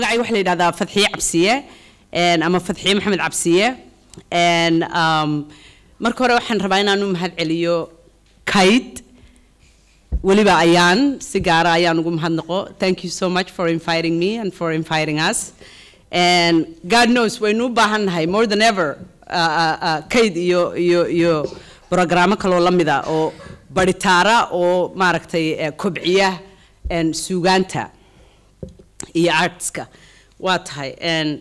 magacayga waxaa la yidhahdaa fadxiye cabsiye een, ama fadxiye maxamed cabsiye een, um, marka hore waxaan rabaa inaan u mahad celiyo kayd weliba ayaan si gaara ayaan ugu mahadnaqo thank you so much for inviting me and for inviting us and god knows waynu u baahan nahay more than ever uh, uh, uh, kayd iyo iyo iyo brogrammo kaloo la mida oo baritaara oo maaragtay eh, kobciya en, suugaanta iyo artska waa tahay and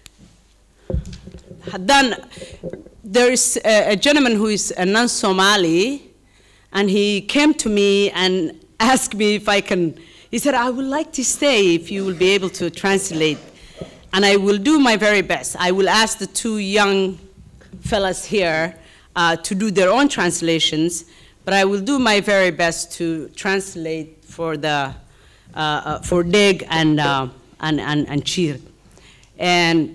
haddaan there is a, a gentleman who is a non-Somali, and he came to me and asked me if I can. He said, "I would like to stay if you will be able to translate, and I will do my very best. I will ask the two young fellas here uh, to do their own translations, but I will do my very best to translate for the uh, uh, for Dig and uh, and and and Cheer, and."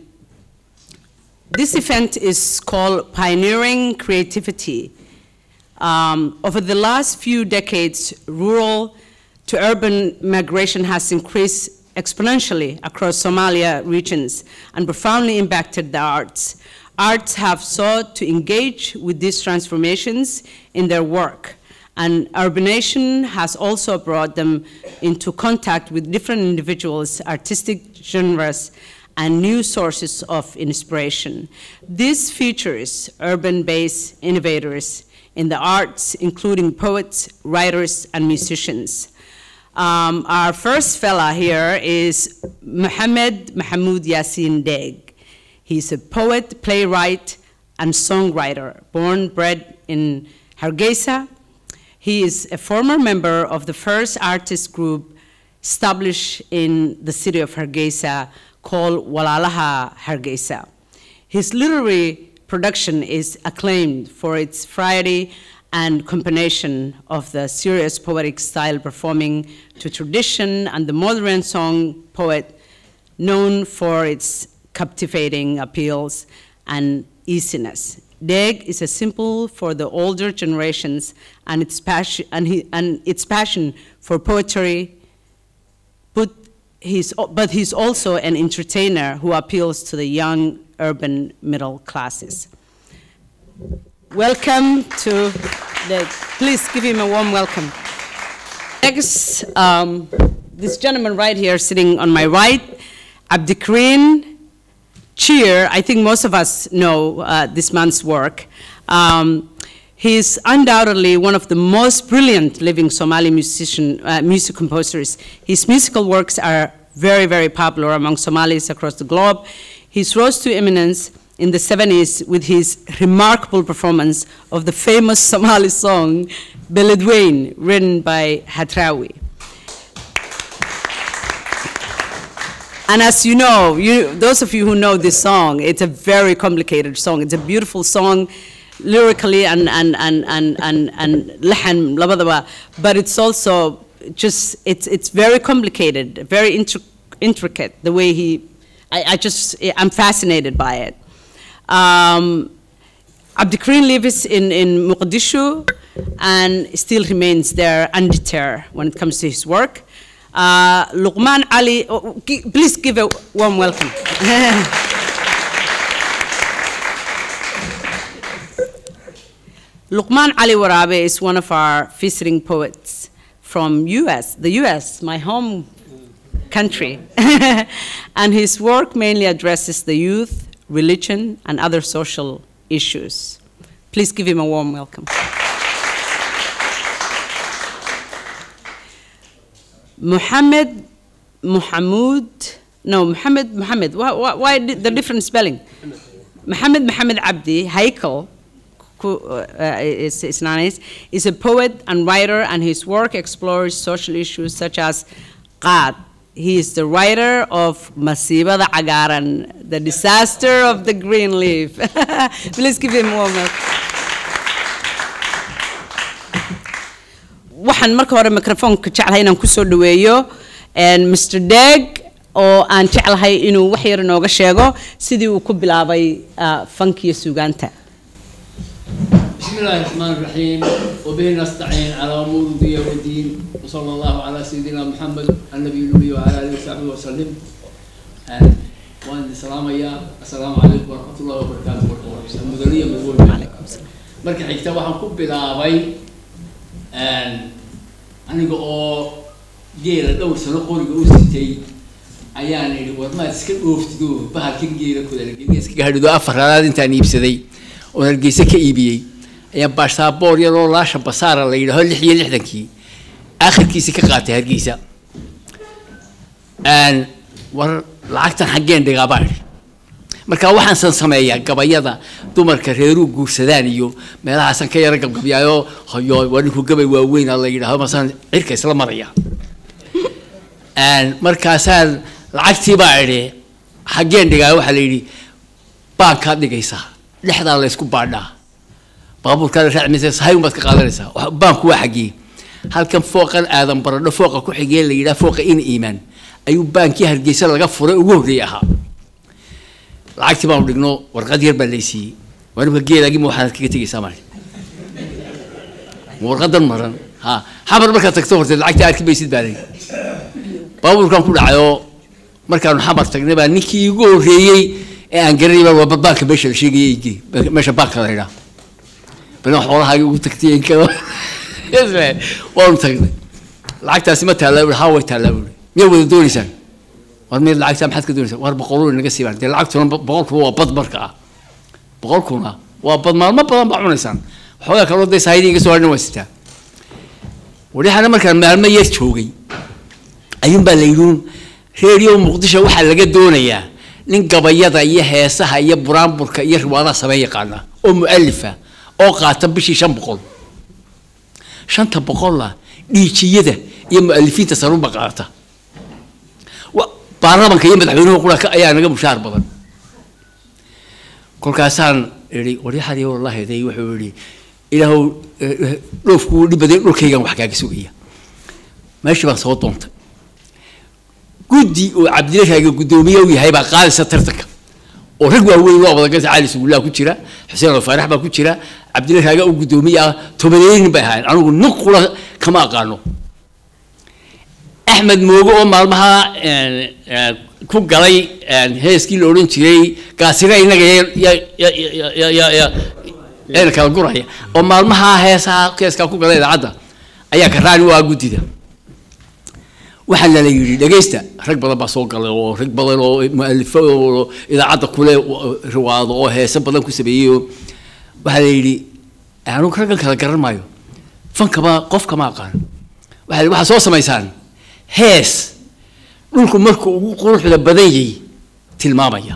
This event is called Pioneering Creativity. Um, over the last few decades, rural to urban migration has increased exponentially across Somalia regions and profoundly impacted the arts. Arts have sought to engage with these transformations in their work, and urbanation has also brought them into contact with different individuals, artistic genres, and new sources of inspiration. This features urban-based innovators in the arts, including poets, writers, and musicians. Um, our first fella here is Mohammed Mahmoud Yassin Deg. He's a poet, playwright, and songwriter, born bred in Hargeisa. He is a former member of the first artist group established in the city of Hargeisa called Walalaha Hargeisa. His literary production is acclaimed for its variety and combination of the serious poetic style performing to tradition and the modern song poet known for its captivating appeals and easiness. Deg is a symbol for the older generations and its passion, and, he, and its passion for poetry, but he's, but he's also an entertainer who appeals to the young urban middle classes. Welcome to the, please give him a warm welcome. Next, um, this gentleman right here sitting on my right, Abdikarim Cheer, I think most of us know uh, this man's work. Um, He's undoubtedly one of the most brilliant living Somali musician, uh, music composers. His musical works are very, very popular among Somalis across the globe. He rose to eminence in the 70s with his remarkable performance of the famous Somali song, Beledweyne, written by Hatrawi. And as you know, you, those of you who know this song, it's a very complicated song. It's a beautiful song lyrically and and and and and, and lahan labadaba, but it's also just it's it's very complicated, very intri- intricate. The way he, I, I just I'm fascinated by it. Um, Abdikarim lives in in Mogadishu and still remains there undeterred when it comes to his work. Uh, Luqman Ali, oh, gi- please give a warm welcome. Luqman Ali Warabe is one of our visiting poets from US, the US, my home country. and his work mainly addresses the youth, religion, and other social issues. Please give him a warm welcome. Muhammad Muhammad, no, Muhammad Muhammad. Why, why, why di- the different spelling? Muhammad Muhammad Abdi Haikal who, uh, is, is, nice, is a poet and writer, and his work explores social issues such as Qad. He is the writer of Masiba the Agaran, the disaster of the green leaf. Please give him a warm welcome. waxaan marka hore microfoonka jeclahay inaan kusoo dhaweeyo mr deg oo aan jeclahay inuu wax yar inooga sheego sidii uu ku bilaabay uh, fankiyo suugaanta بسم الله الرحمن الرحيم وبه نستعين على امور الدنيا والدين وصلى الله على سيدنا محمد النبي الامي وعلى اله وصحبه وسلم waan idin salaamayaa assalaamu calaykum waraxmatullahi wabarakaatu marka horeysa mudaniya mudweyne marka xigta waxaan ku bilaabay aniga oo geela dhowr sano qoriga u sitay ayaan idhi war maad iska dhooftido bahalkan geela kudalgeeska hadhido afar halaad intaan iibsaday oon hargeysa ka iibiyey ayaa baasaboor yaroo laasha basaara la yidhaaho lix iyo lixdankii akhirkiisi ka qaatay hargeysa war lacagtan xaggeen dhigaa baa idhi marka waxaansan sameeyaa gabayada dumarka reeruu guursadaan iyo meelahaasan ka yaro gabgabyaayo hoyo waa ninku gabay waaweyn la yidhaaho masaan cirka isla maraya markaasaan lacagtii baa idhi xaggeen dhigaa waxaa la yidhi baankaad dhigaysaa dhexdaa laysku baadhaa baabuurkaada raacmaysa sahayun baad ka qaadanaysaa baanku waa xaggee halkan fooqan aadan baradho fooqa ku xigee la yidhaha fooqa in iimaan ayuu baankii hargeysa laga furay ugu horreeyey ahaa lacagtii baanu dhigno warqad yar baa laysiiyey waanimka geelaagii ma waxaad kaga tegaysaa mali ma warqadan maran ha xamar markaad tagto horteed lacagtii arki maysid baa layi baabuurkan ku dhacayoo markaanu xamar tagnay baa ninkii igu horreeyey ee aan garanay baa waa baanka meesha la sheegayay igi meesha baanka la yidhaha bana xoolahaagi ugu tagtay inkado waanu tagnay lacagtaasi ma taallaa buhi haa way taallaa buhi miyaa wada doonaysaan war mid lacagtaa maxaad ka doonaysaa war boqoluu naga siibaan dee lacagtuna boqolkuba waa bad marka ah boqolkuna waa bad maalmo badan baa cunaysaan waxoogaa kaloo dee saahidii iga soo hadhan waa sitaa wadhixana markaan maalmo yar joogay ayuun baa la yidhuun reeriyo muqdisho waxaa laga doonayaa nin gabayada iyo heesaha iyo buraanburka iyo riwaadaha samee yaqaana oo mu'alifa oo qaata bishii shan boqol shanta boqolla dhiijiyada iyo mu'alifiinta sarunba qaata baarlamanka iyo madaxweynuhu qura ayaa naga mushaar badan kolkaasaan idhi waryaxadii wallahiday wuxuu idhi ilaahow dhoofku dhib baday dhulkaygan wax kaaga sugaya meeshii baan soo doontay guddi oo cabdilashaaga guddoomiye u yahay baa qaadaysa tartanka oo rag waaweyn oo abadagasa cali sugullaa ku jira xuseen alfaarax baa ku jira cabdilashaaga u guddoomiye ah tobaneeynin bay ahaayeen anigu nin qura kama aqaano axmed moogo oo maalmaha ku galay heeskii la odhan jiray gaasira inaga yayna kala guraya oo maalmaha heesaha heeskaa ku galay idaacadda ayaa karaani u ah guddida waxaa lala yidhi dhegaysta rag badan baa soo galay oo rag badan oo mualifo oo idaacadda kule riwaado oo heese badan ku sameeyey oo waxaa la yidhi anugu raggan kala garan maayo fankama qofkama aqaan waxaa la waxaa soo samaysaan hees dhulku markuu ugu quruxda badan yahay tilmaamaya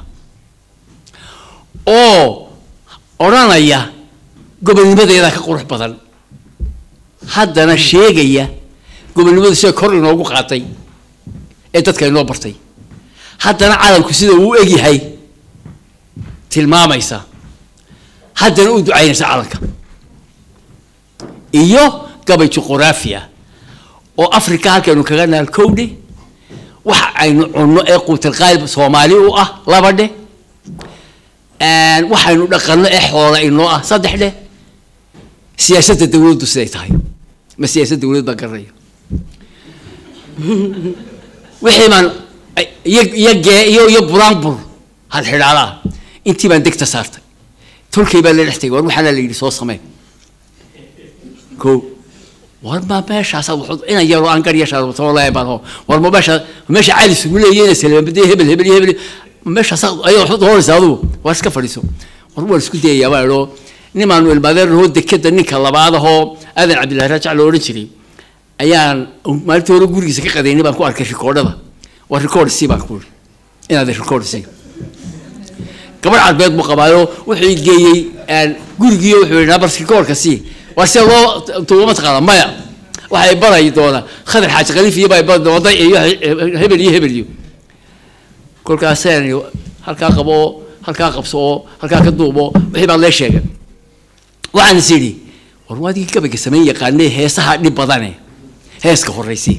oo odhanaya gobonnimadeeda ka qurux badan haddana sheegaya gobonnimadu sida kor inoogu qaatay ee dadka inoo bartay haddana calanku sida uu egyahay tilmaamaysa haddana u ducaynaysa calanka iyo gabay juquraafiya oo africa halkaynu kaga naal kowdhe waxa aynu cunno ee quutalqaalib soomaali u ah laba dheh waxaynu dhaqanno ee xoola inoo ah saddex dheh siyaasadda dawladdu siday tahay ma siyaasad dawlad baa garanaya wixii baan iyo iyo gee iyo iyo buraanbur had xidhaalaha intii baan degta saartay tolkay baa la dhex tegay war waxaana la yidhi soo samee ko war ma meeshaasaad waxu inan yaroo aan gar yashaatoo leebano war ma meesha meesha cali sugu leeyeen salaamadee hebel hebel iyo hebel meeshaasaad ayaa waxu doonaysa adigu war iska fadhiiso war waan isku dayayaa baa idhoo nimaanu ilmaadeernahoo dekeda ninka labaad ahoo aadan cabdillahi raajac la odhan jiray ayaan maalintii hore gurigiisa ka qadaynay baan ku arkay rikoodhada waa rikoord si baan ku iri inaad rikoord si gabadh carbeed buu qabaayo wuxuu geeyey gurigiiyo wuxuu yidhi nabars rikoordka si waa sida loo tuubo mataqaana maya waxay baray doonaa khadar xaaji khaliif iyo baa bari doona iyo hebel iyo hebel iyo kolkaaseen halkaa qabo halkaa qabso oo halkaa ka duubo wixii baa lee sheegay waxaan is idhi war waadigii gabayga samayn yaqaanee heesaha dhib badane heeska horraysi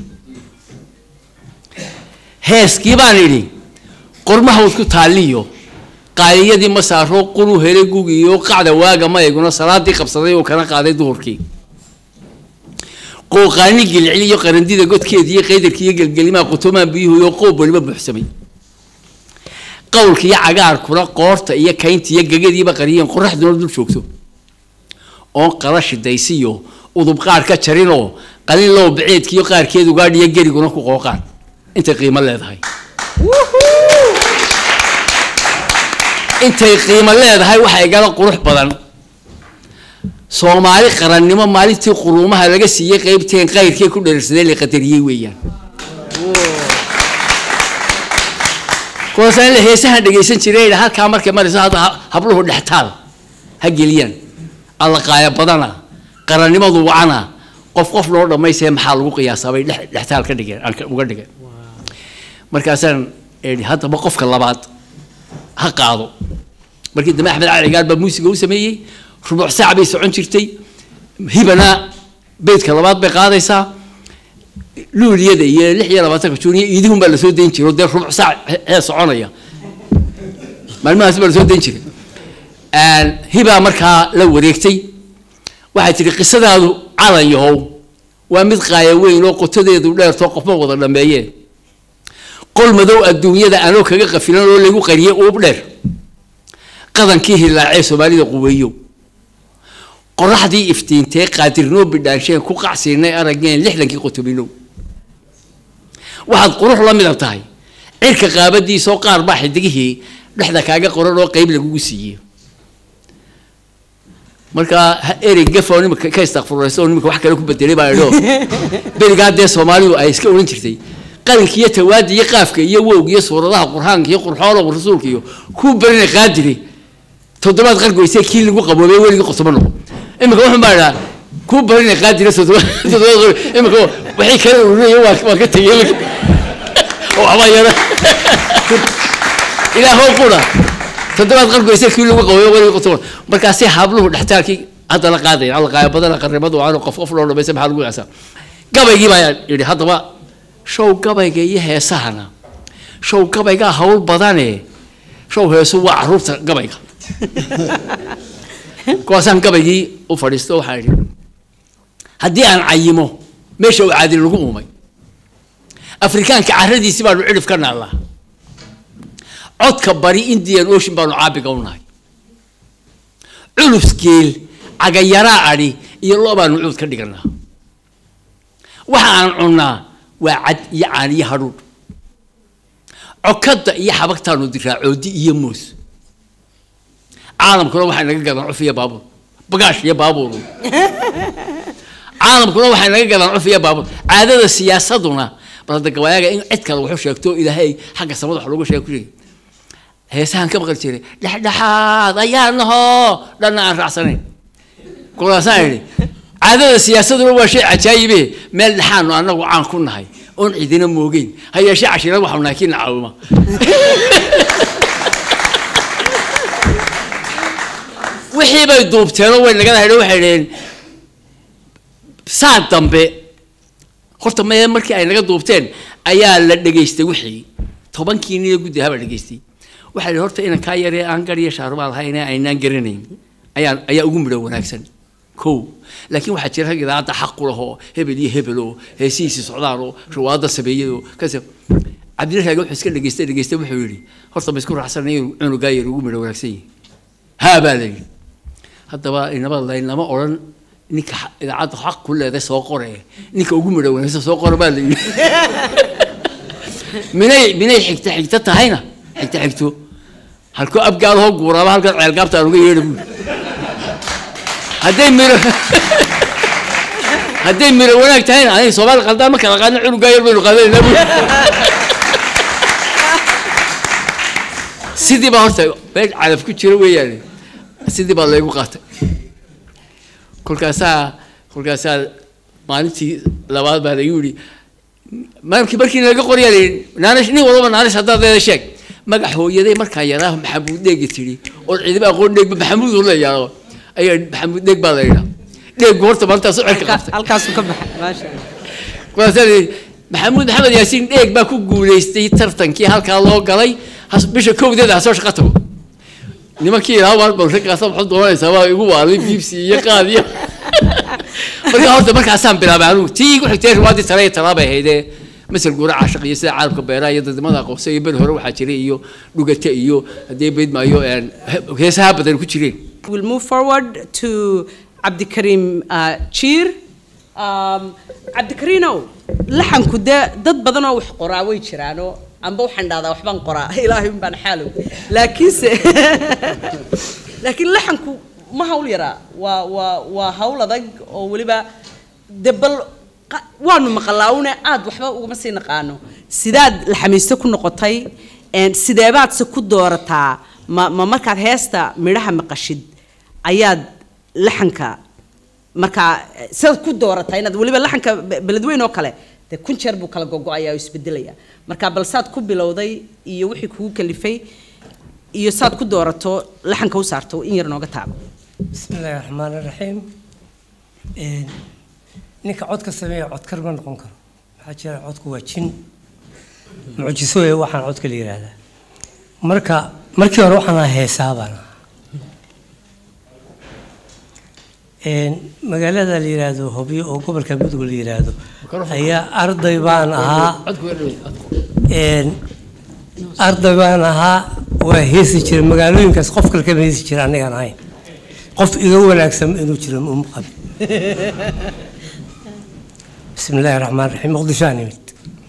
heeskii baan idhi qormahawd ku taaliyo qaaliyadii ma saaro quru helay gugiyo qacda waaga mayguna salaadii qabsaday oo kana qaaday duhurkii qooqaani gilcil iyo qarandida godkeedii iyo qaydarkii iyo gelgelimaha qutumaan biyuhu iyo qoob waliba buuxsamay qowlka iyo cagaarkuna qoorta iyo kaynta iyo gegadiiba qariyeen qoraxduna dul joogto oon qala shidaysiyo udub qaar ka jarinoo qalin low baceedkiiyo qaarkeed ugaadhiyo geriguna ku qooqaan intay qiimo leedahay intay qiimo leedahay waxaa igala qurux badan soomaali qarannimo maalintii quruumaha laga siiyey qeybteen qayrkii ku dheersadee la qadariyey weeyaan kuwaasaan la heesahan dhegaysan jiray idha halkaa markay marayso hadda ha- habluhu dhextaal ha geliyaan alla qaaya badana qarannimadu wacana qof qof loo dhammaystaya maxaa lagu qiyaasaa bay dhex- dhextaal ka dhigeen aan ka- uga dhigeen markaasaan idhi haddaba qofka labaad ha qaado markii dambe axmed cali gaar baa muusiga u sameeyey rubuc saac bay socon jirtay hibana beydka labaad bay qaadaysaa luuliyada iyo lix iyo labaatanka juuniya iidihun baa lasoo dayn jiray oo dee rubuc saac he- hee soconaya maalmahaas baa lasoo dayn jiray hibaa markaa la wareegtay waxay tihi qisadaadu calan yahow waa mid qaaya weyn oo qotadeedu dheertoo qofma wada dhameeyeen qol madow adduunyada anoo kaga qafilan oo lagu qariyey uub dheer qadankii hilaacee soomaalida quweeyo qoraxdii iftiintee qaadirnoo bidhaansheen ku qacsiinay araggeen lixdankii qotobinow waxaad qurux la midab tahay cirka qaabadiisoo qaar baa xidigihii dhexda kaaga qoran oo qeyb lagugu siiyey markaa ha- erey gafoo nimika ka istakfurayso oo nimika wax kale ku bedelay baa idho berigaa dee soomaalidu ay iska odhan jirtay qalinka iyo tawaadi iyo qaafka iyo wowga iyo suuradaha qur'aanka iyo qurxoona rasuulka iyo kuu berina qaadiri toddobaad qargoysee kii lagu qaboobay weligii qotobo noqo imika wuxuu baa idhaa kuu berina qaadiri toddobaad toddobaad qargo- imika waxay kala ururaya waa waa ka tegey imika oo waxbaa yara ilaahoo qura toddobaad qargoysee kii lagu qaboobay weligii qotobo markaasay habluhu dhextaalkii hadda la qaadaya alla qaaya badana qarnimadu aan qof qof loo dhamaysa maxaa lagu yaasaa gabaygii baa yidhi haddaba show gabayga iyo heesahana show gabaygaa hawl badane show heesu waa caruurta gabayga kuwaasaan gabaygii u fadhiisto waxaa idhi haddii aan cayimo meesha uu caadil lagu uumay afrikaanka caradiisi baanu cidhif ka naallaa codka bari indian ocean baanu caabiga u nahay culus geel cagayaraa adhi iyo loo baanu cuud ka dhiganaa waxa aan cunnaa waa cad iyo caan iyo hadhuudh cokadda iyo xabagtaanu diraa coodi iyo moos caalamkuna waxay naga gadaan cuf iyo baabuur bagaash iyo baabuur caalamkuna waxay naga gadaan cuf iyo baabuur caadada siyaasaduna bal hadda gabayaaga in cid kale wuxuu sheegto ilaahay xagga samada wax loogu sheeg ku sheegay heesahan ka maqli jiray dhexdhexaad ayaa nahoo dhanna aan raacsanayn kulaasaan idhi caadada siyaasaduna waa shay cajaayibe meel dhexaanu annagu caan ku nahay oon cidina moogeyn ha yeeshee cashira waxau nahay kiina caawima wixii bay duubteenoo way naga dahaydho waxay dhaheen saa dambe horta mee markii ay naga duubteen ayaa la dhegaystay wixii tobankii nin ee guddi ahaa baa dhegaystay waxaa la horta inan kaa yaree aan gar iyo shaarumaa lahayn ee aynaan garanayn ayaa ayaa ugu midho wanaagsan kow laakiin waxaa jira rag idaacadda xaq ku lahoo hebel iyo hebel oo heesihiisi socdaan oo shawaada sameeyadoo kas cabdilla raage wuxuu iska dhegaystay dhegaystay wuxuu yidhi horta ma isku raacsanay inuu cunugaa yar ugu midho wanaagsan yahay haa baa la yidhi haddaba inaba laynama odhan ninka xa- idaacadda xaq ku leeday soo qore ninka ugu midho wanaagsan soo qore baa la yidhi minay minay xigta xigta tahayna xigta xigto halkoo abgaalahoo guuraaba halkan ceelgaabta aan uga yeedha buuri hadday miro hadday miro wanaag tahayna aniga soomaali qaldaan ma kala qaadna cunugaa yar baynu qaadanaynaa buuri sidii baa horta meel calaf ku jira weeyaan sidii baa laygu qaatay kolkaasaa kolkaasaa maalintii labaad baa lagu yidhi markii markii laga qoryaa layidhi naanish nin walba naanish haddaad leeda sheeg magac hooyaday markaa yaraa maxamuud dheegi tidhi oo ciidama aqoon dheegba maxamuud uu leeyahay ayaa maxamuud dheeg baa la yidhaa dheegu horta maalintaas u cerka qabtay halkaasuu ka baxay maasha allah kolkaasaa la yidhi maxamuud maxamed yaasiin dheeg baa ku guulaystay tartankii halkaa loo galay has- bisha kowdeeda hasoo shaqo tago nimankii ilaa waan bal raggaasa waxaad doonaysaa waa igu waalay biibsi iyo qaad iyo markaa horta markaasaan bilaabay anugu tii igu xigtay riwaadii tale iyo talaabay ahaydee masal guura caashiq iyo sida caalamka beeraha iyo dadnimada aqoonsa iyo beri hore waxaa jiray iyo dhugate iyo haddii beydmaayo heesaha badan ku jireen We'll move forward to Abdikarim uh, Cheer. Um, Abdikarino, laxanku dee dad badan oo wax qoraa way jiraanoo amba waxaan dhahdaa waxbaan qoraa ilaahay un baan xaalow laakiinse laakiin laxanku ma hawl yaraa waa waa waa hawl adag oo weliba de bal qa- waanu maqalaawne aad waxba ugama sii naqaano sidaad laxamiiste ku noqotay een, sideebaadse ku doorataa ma ma markaad heesta midhaha maqashid ayaad laxanka markaa eh, sidaad ku doorataa inaad weliba laxanka be- beledweyn oo kale dee kun jeer buu kala gogo-ayaa oo isbedelaya marka bal saad ku bilowday iyo wixii kugu kalifay iyo saad ku doorato laxanka u saarto in yar nooga taabo بسم الله الرحمن الرحيم إيه، ninka codka sameeya codkar ma noqon karo waxaa jira codku waa jin mucjiso ee waxaan codka la yidhaahdaa marka markii hore waxaan ahaa heesaa baan ahaa Een, magaalada la yidhaahdo hobyo oo gobolka mudug la yidhaahdo ayaa arday baan ahaa Een, arday baan ahaa waa heesi jiray magaalooyinkaas qof kale kama heesi jira anigaan ahayn qof iga wanaagsan inuu jiro uma qabin bismi illaahi raxmaan raxiim muqdishoaan imid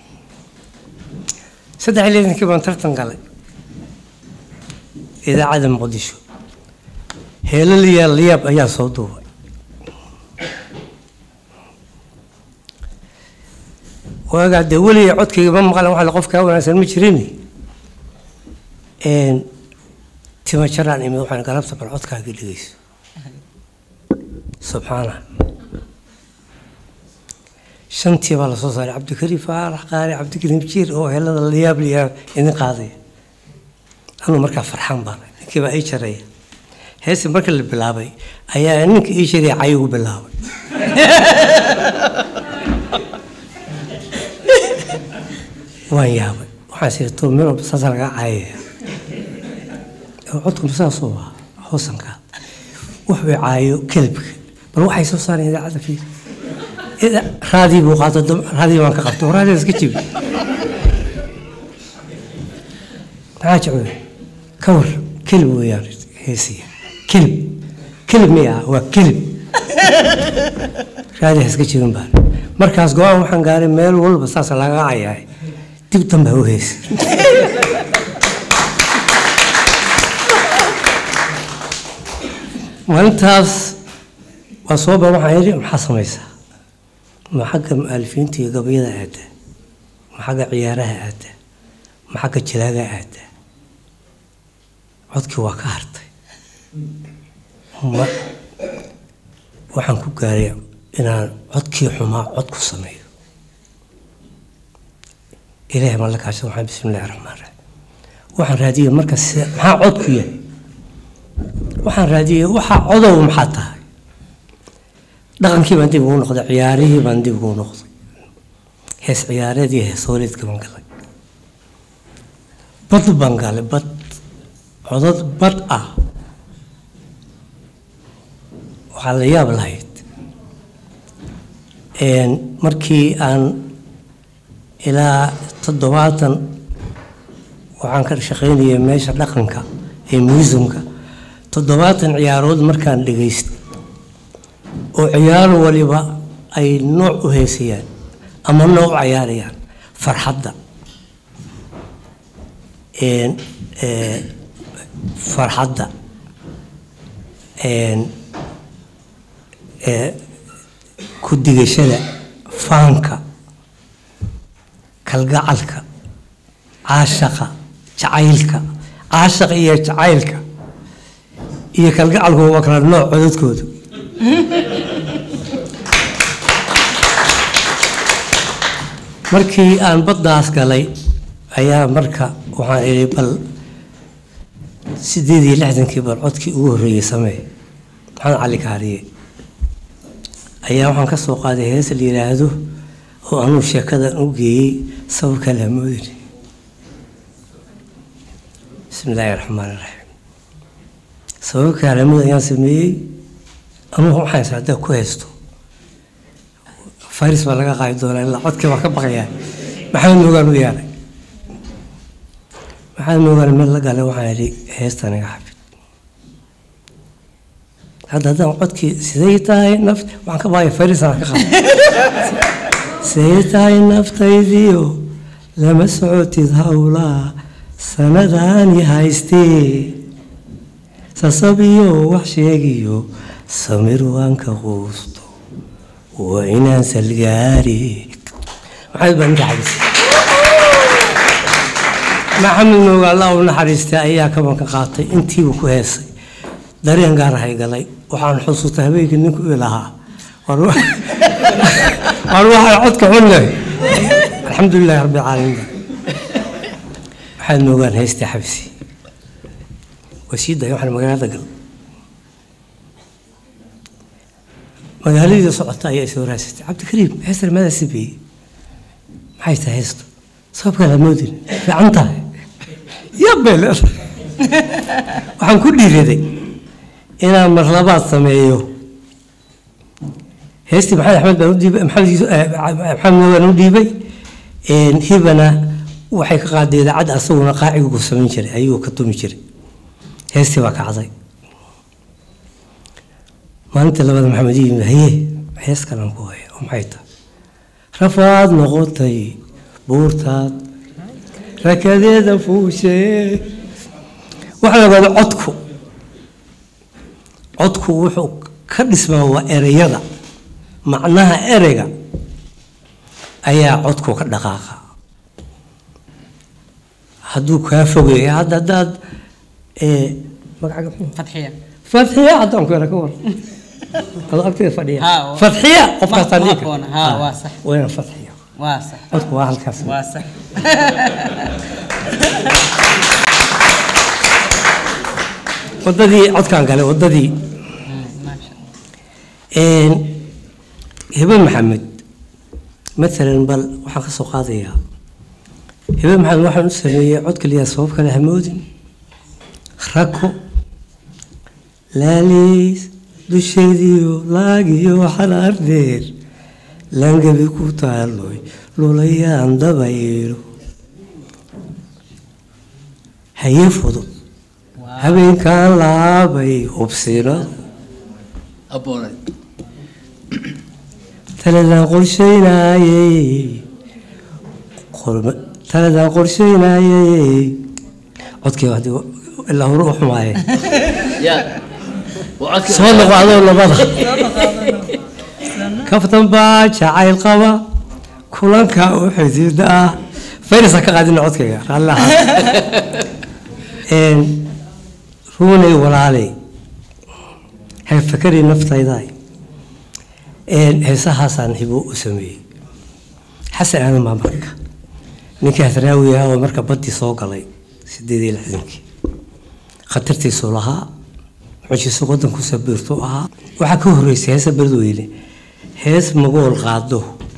saddex iyo lixdankii baan tartan galay idaacadda muqdisho heelo liyaal liyaab ayaan soo duubay waagaa dee weligay codkayga ma maqlan waxa la qof kaa wanaagsan ma jirin Een, tima jaraan imid waxaan galabta bal codkaaga dhegeyso subxaana shantii baa lasoo saaray cabdikariim faarax qaari cabdikariim jiir oo helada layaab liyaab idin qaadaya anuu markaa farxaan baan ninkii baa ii jaraya heesi marka la bilaabay ayaa ninka ii jaraya cay ugu bilaabay waan yaabay waxaan siri to miro saasa laga caayaya codku saasoo ah hoosankaa wax bay caayo kelibka bal waxay soo saareen idaacadda fiir Ida- raadii buu qaato dam- raadii baan ka qabto raadii iska jibi maxaa jecel ka war kelib weeyaan heesiya kelib kelib miya waa kelib raadii ha iska jibin baan markaas go-aan waxaan gaaray meel walba saas laga cayaay dib dambe ha u heesi maalintaas waa soo ba waxaan yidhi maxaa samaysaa ma xagga mu'alifiinta iyo gabayada aada ma xagga ciyaaraha aada ma xagga jilaaga aada codkii waa ka hartay ma waxaan ku gaaray inaan codkii xumaa cod ku sameeyo ilaahay ma la kaashan waxaan bismi illahi raxmaan raxiim waxaan raadiyey marka sida maxaa codku yahay waxaan raadiyey waxaa codow maxaa tahay dhaqankii baan dib ugu noqday ciyaarihii baan dib ugu noqday hees ciyaareed iyo hees hooleedka baan galay bad baan galay bad codad bad ah waxaa la yaab lahayd Een, markii aan ilaa toddobaatan waxaan ka shaqaynayay meesha dhaqanka ee muusumka toddobaatan ciyaarood markaan dhegaystay oo ciyaar waliba ay nooc u heesayaan ama nooc u cayaarayaan farxadda Een, ee, farxadda Een, ee, ku digashada faanka kalgacalka caashaqa jacaylka caashaqa iyo jacaylka iyo kalgacalku waa kala nooc codadkoodu markii aan baddaas galay ayaa marka waxaan idhi bal sideed iyo lixdankii bal codkii ugu horreeyey samee maxamed cali kaariye ayaa waxaan ka soo qaaday hees la yidhaahdo oo anuu sheekadan u geeyey sababka lamoodin bismi illaahi raxmaan raxiim sababka lamood ayaan sameeyey anugu waxaan is haddaa ku haysto faris baa laga qaadi doonaa ilaa codkii baa ka baqayaa maxamed moogaan u yeelay maxamed moogaan meel la galay waxaan idhi heestan iga xafid hadda haddaan codkii siday tahay naft waxaan ka baaya farisaan ka qaba siday tahay naftaydiyo lama socotid howlaa sanadaani haystee sasabiyo wax sheegiyo samir waan ka quusto waa inaan salgaari maxamed baa ninka xabisay maxamed mooga allah u naxariistay ayaa kabanka qaatay intiibu ku heesay dareen gaar ahay galay waxaan xusuustay habeenkii ninku i lahaa war waxaan codka xunnahay alxamdulilahi rabbi alcaalamiin waxaad moogaan heystii xabisi waa sii daaya waxaan magaalada gal magaaladii socota ayaa isoo raasatay cabdikariim heestar maadaa sameeyey maxay tahay heestu sababkaa la moodin fiican tahay yabbay leedahay waxaan ku dhiiraday inaan mar labaad sameeyo heestii maxamed axmed baan u dhiibay maxamed moogaan u dhiibay hibana waxay ka qaaday idaacad asaguna qaacigu samayn jiray ayuu ka tumi jiray heestii baa kacday maalinta labada maxamed yimid haye hees kalan ku haya oo maxay tahay rafaad noqotay buurtaad rakadeeda fuushee waxaa la ogaaday codku codku wuxuu ka dhismaa waa ereyada macnaha ereyga ayaa codku ka dhaqaaqa hadduu kaa fogeeyo hadda haddaad magacaga fatxiya fatxiya haddaan ku yara ka war adoo agteeda fadhiya Ha, oo- fatxiya qofkaasaan ma dhihi kara. aqoona. Ha, Ha, waa sax. waa inaan fatxiya waa sax codku waa halkaas waa sax wadadii codkaan galay wadadii maasha hibe maxamed maalan bal waxaan ka soo qaadayaa hibe maxamed waxaan u sameeyey cod kaliya sabab kale hamoodin rako laaliis dusheediyo laagiyo xalaar dheer langabi ku taaloy lulayaan dabaylo haye fudud habeenkan laabay hubsinadu aboonay taladaan qorsheynayey qorma- taladaan qorsheynayey codkii waa dee ilaa hore u xumaayeen ya waa codkii soo noqo adoo labada kaftan baa jacayl qaba kulanka u xidhiidha ah fayrisa ka qaadina codkayga raallaha ruunay walaaley hay fakari naftaydaay heesahaasaan hibo u sameeyey xasan aadan baa marka ninkii hadraawi ah oo marka baddii soo galay sideed iyo lixdankii khatartiisuu lahaa mucjiso waddanku sabiirtu ahaa waxaa ka horreysay heesa beledweyne hees magool qaado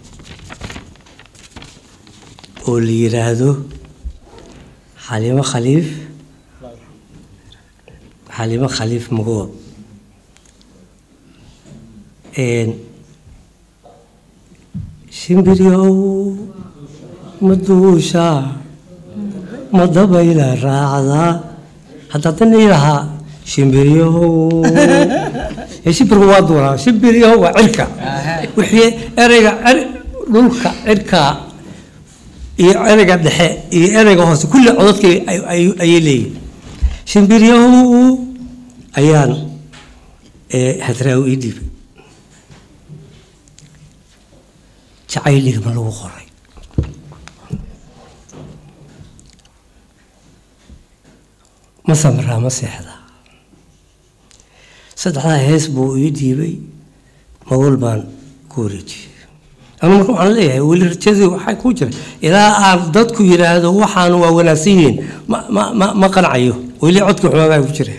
oo la yiraahdo xaliimo khaliif xaliimo khaliif magool shimbiryow ma duushaa ma dabayla raacdaa hadda haddana ilahaa shimbiryow ee shimbirku waa duulaa shimbiryow waa cirka wixii ereyga er- dhulka cirka iyo ereyga dhexe iyo ereyga hoose kulli codadka ay- ay- ayay leeyihin shimbiryow ayaan ee, hadraawi ii dhiibay jacayl igma lagu qoray ma samraa ma seexdaa saddexdaa hees buu ii dhiibay magool baan ku wareejiyey anu marka waxaan leeyahay weli rajadii waxaa ku jira ilaa aan dadku yidhaahdo waxaan waa wanaagsan yihiin ma ma ma ma qancayo weli codka xumaagaa ku jira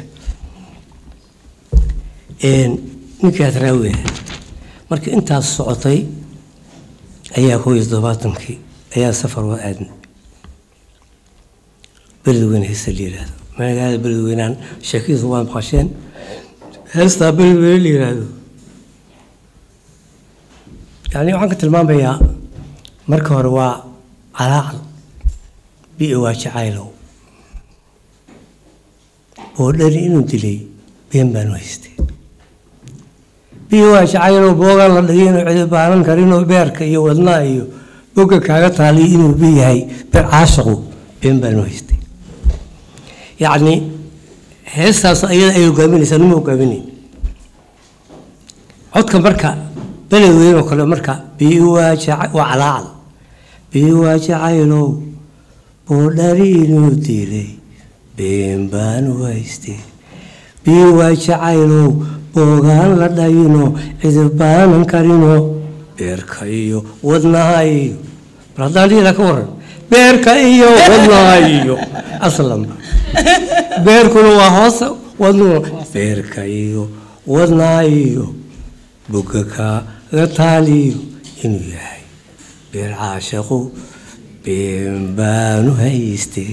ninkii hadraawi ahaa marka intaas socotay ayaa koob iyo toddobaatankii ayaa safar waa aadnay beledweyne heesta la yidhaahdo magaalada beledweynaan sheekadiisa waa maqasheen heestaa beledweyne la yidhaahdo yani waxaan ka tilmaamayaa marka hore waa calaacal biyo waa jacaylow oo dhari inuu dilay been baanu haystay biyo waa jacaylow boogaan la dhigay inuu cidi baanan karinoo beerka iyo wadnaha iyo bogga kaaga taaliy inuu biyahay beer caashaqu been baanu haystay yacni heestaas ayada ay hogaaminaysaa numa hogaaminayn codka marka beled weyn oo kale marka biyo waa jaca- waa calaacal biyo waa jacaylow boodhari inuu dilay been baanu haystay biyo waa jacaylow boogaan la dhayino cidibaanan karino beerka iyo wadnaha iyo bal haddaan dhiila ka waran beerka iyo wadnaha iyo aslanba beerkuna waa hoos wadnuhu beerka iyo wadnaha iyo bogga kaaga taaliyo inuu yahay beer caashaqu been baanu haystay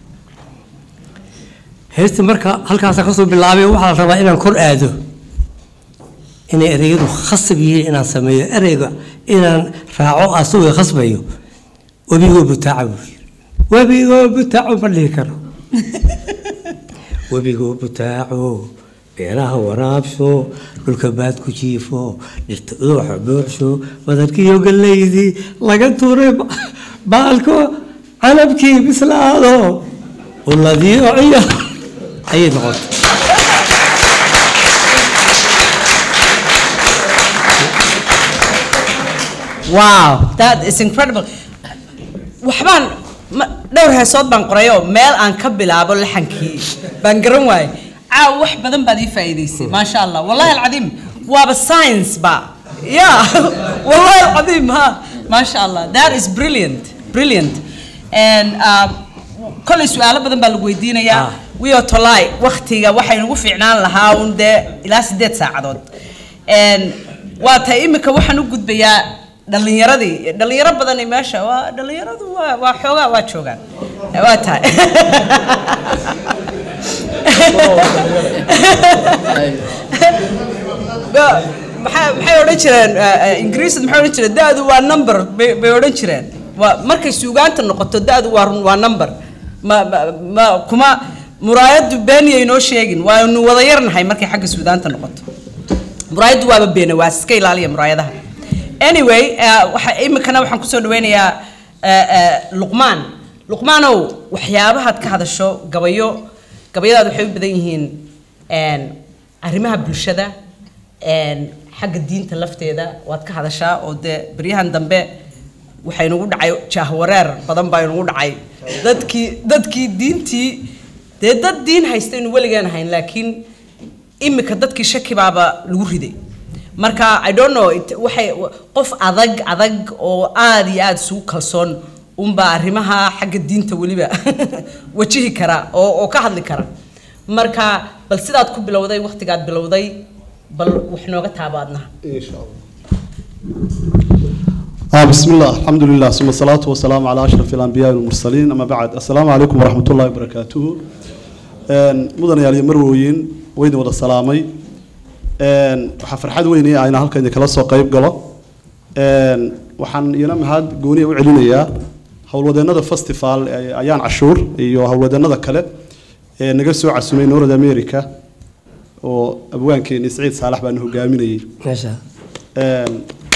heesta marka halkaasa kasoo bilaabay waxaa la rabaa inaan kor aado inay ereyadu khasab yihiin inaan sameeyo ereyga inaan raaco asagoo khasbayo webigoo butaaca buu yiri webigoo butaaco ma dhihi karo webigoo butaaco beeraha waraabsho dhulka baad ku jiifo dhirta uduxa buuxsho badarkiiyo gallaydii laga tuuray ba- baalko canabkii bislaado uladii ociyo ayay noqotay Wow, that is incredible. Waxbaan ma- dhowr heesood baan qoray oo meel aan ka bilaabo laxankii baan garan waayay. Caaw wax badan baad ii faa'iidaysay, maasha Allah. Wallahi alcadiim, waaba science ba. Yeah, wallahi alcadiim, ha. Maasha Allah. That is brilliant, brilliant. And um, kolay su'aalo badan baa lagu weydiinayaa. Ah. Wio tolay waqtiga waxay nagu fiicnaan lahaa un dee ilaa sideed saacadood. And waa tahay imika waxaan u gudbayaa dhalinyaradii dhalinyaro badani meesha waa dhalinyaradu waa waa xoogaa waa joogaan waa tahay Ba- maxaa maxay odhan jireen eh, eh, ingiriisad maxay odhan jireen da-du waa number bay bay odhan jireen waa markay suugaanta noqoto da-du waa run waa number ma ma- ma kuma muraayadu beeniyay noo sheegin waanu wada yarnahay markay xagga suugaanta noqoto muraayaddu waaba beena waa iska ilaaliya muraayadaha anyway eh, waxa imikana waxaan kusoo dhaweynayaa eh, eh, luqmaan luqmaanow waxyaabahaad ka hadasho gabayo gabayadaad waxay u badan yihiin een, arrimaha bulshada een, xagga diinta lafteeda waad ka hadashaa oo dee beryahan dambe waxay nagu dhacay jaahwareer badan baa nagu dhacay dadkii dadkii diintii dee dad diin haysta inu weligaan ahayn laakiin imika dadkii shaki baaba lagu riday marka i don't know it- waxay qof adag adag oo aad iyo aad isugu kalsoon unbaa arrimaha xagga diinta weliba wajihi kara oo oo ka hadli kara marka bal sidaad ku bilowday waqtigaad bilowday bal wax nooga taabaadna إن شاء الله آه بسم الله الحمد لله ثم الصلاة والسلام على أشرف الأنبياء والمرسلين أما بعد السلام عليكم ورحمة الله وبركاته آن، مدن يالي مرويين وين ودا السلامي آن، waxaa farxad weyn ii ah inaan halkan idinkala soo qayb galo Aan, waxaan iyana mahad gooni u celinayaa howlwadeennada festival ee ayaan cashuur iyo howlwadeennada kale ee naga soo casumay north america oo abwaankeeni siciid saalax baan hogaaminayay meesha Een,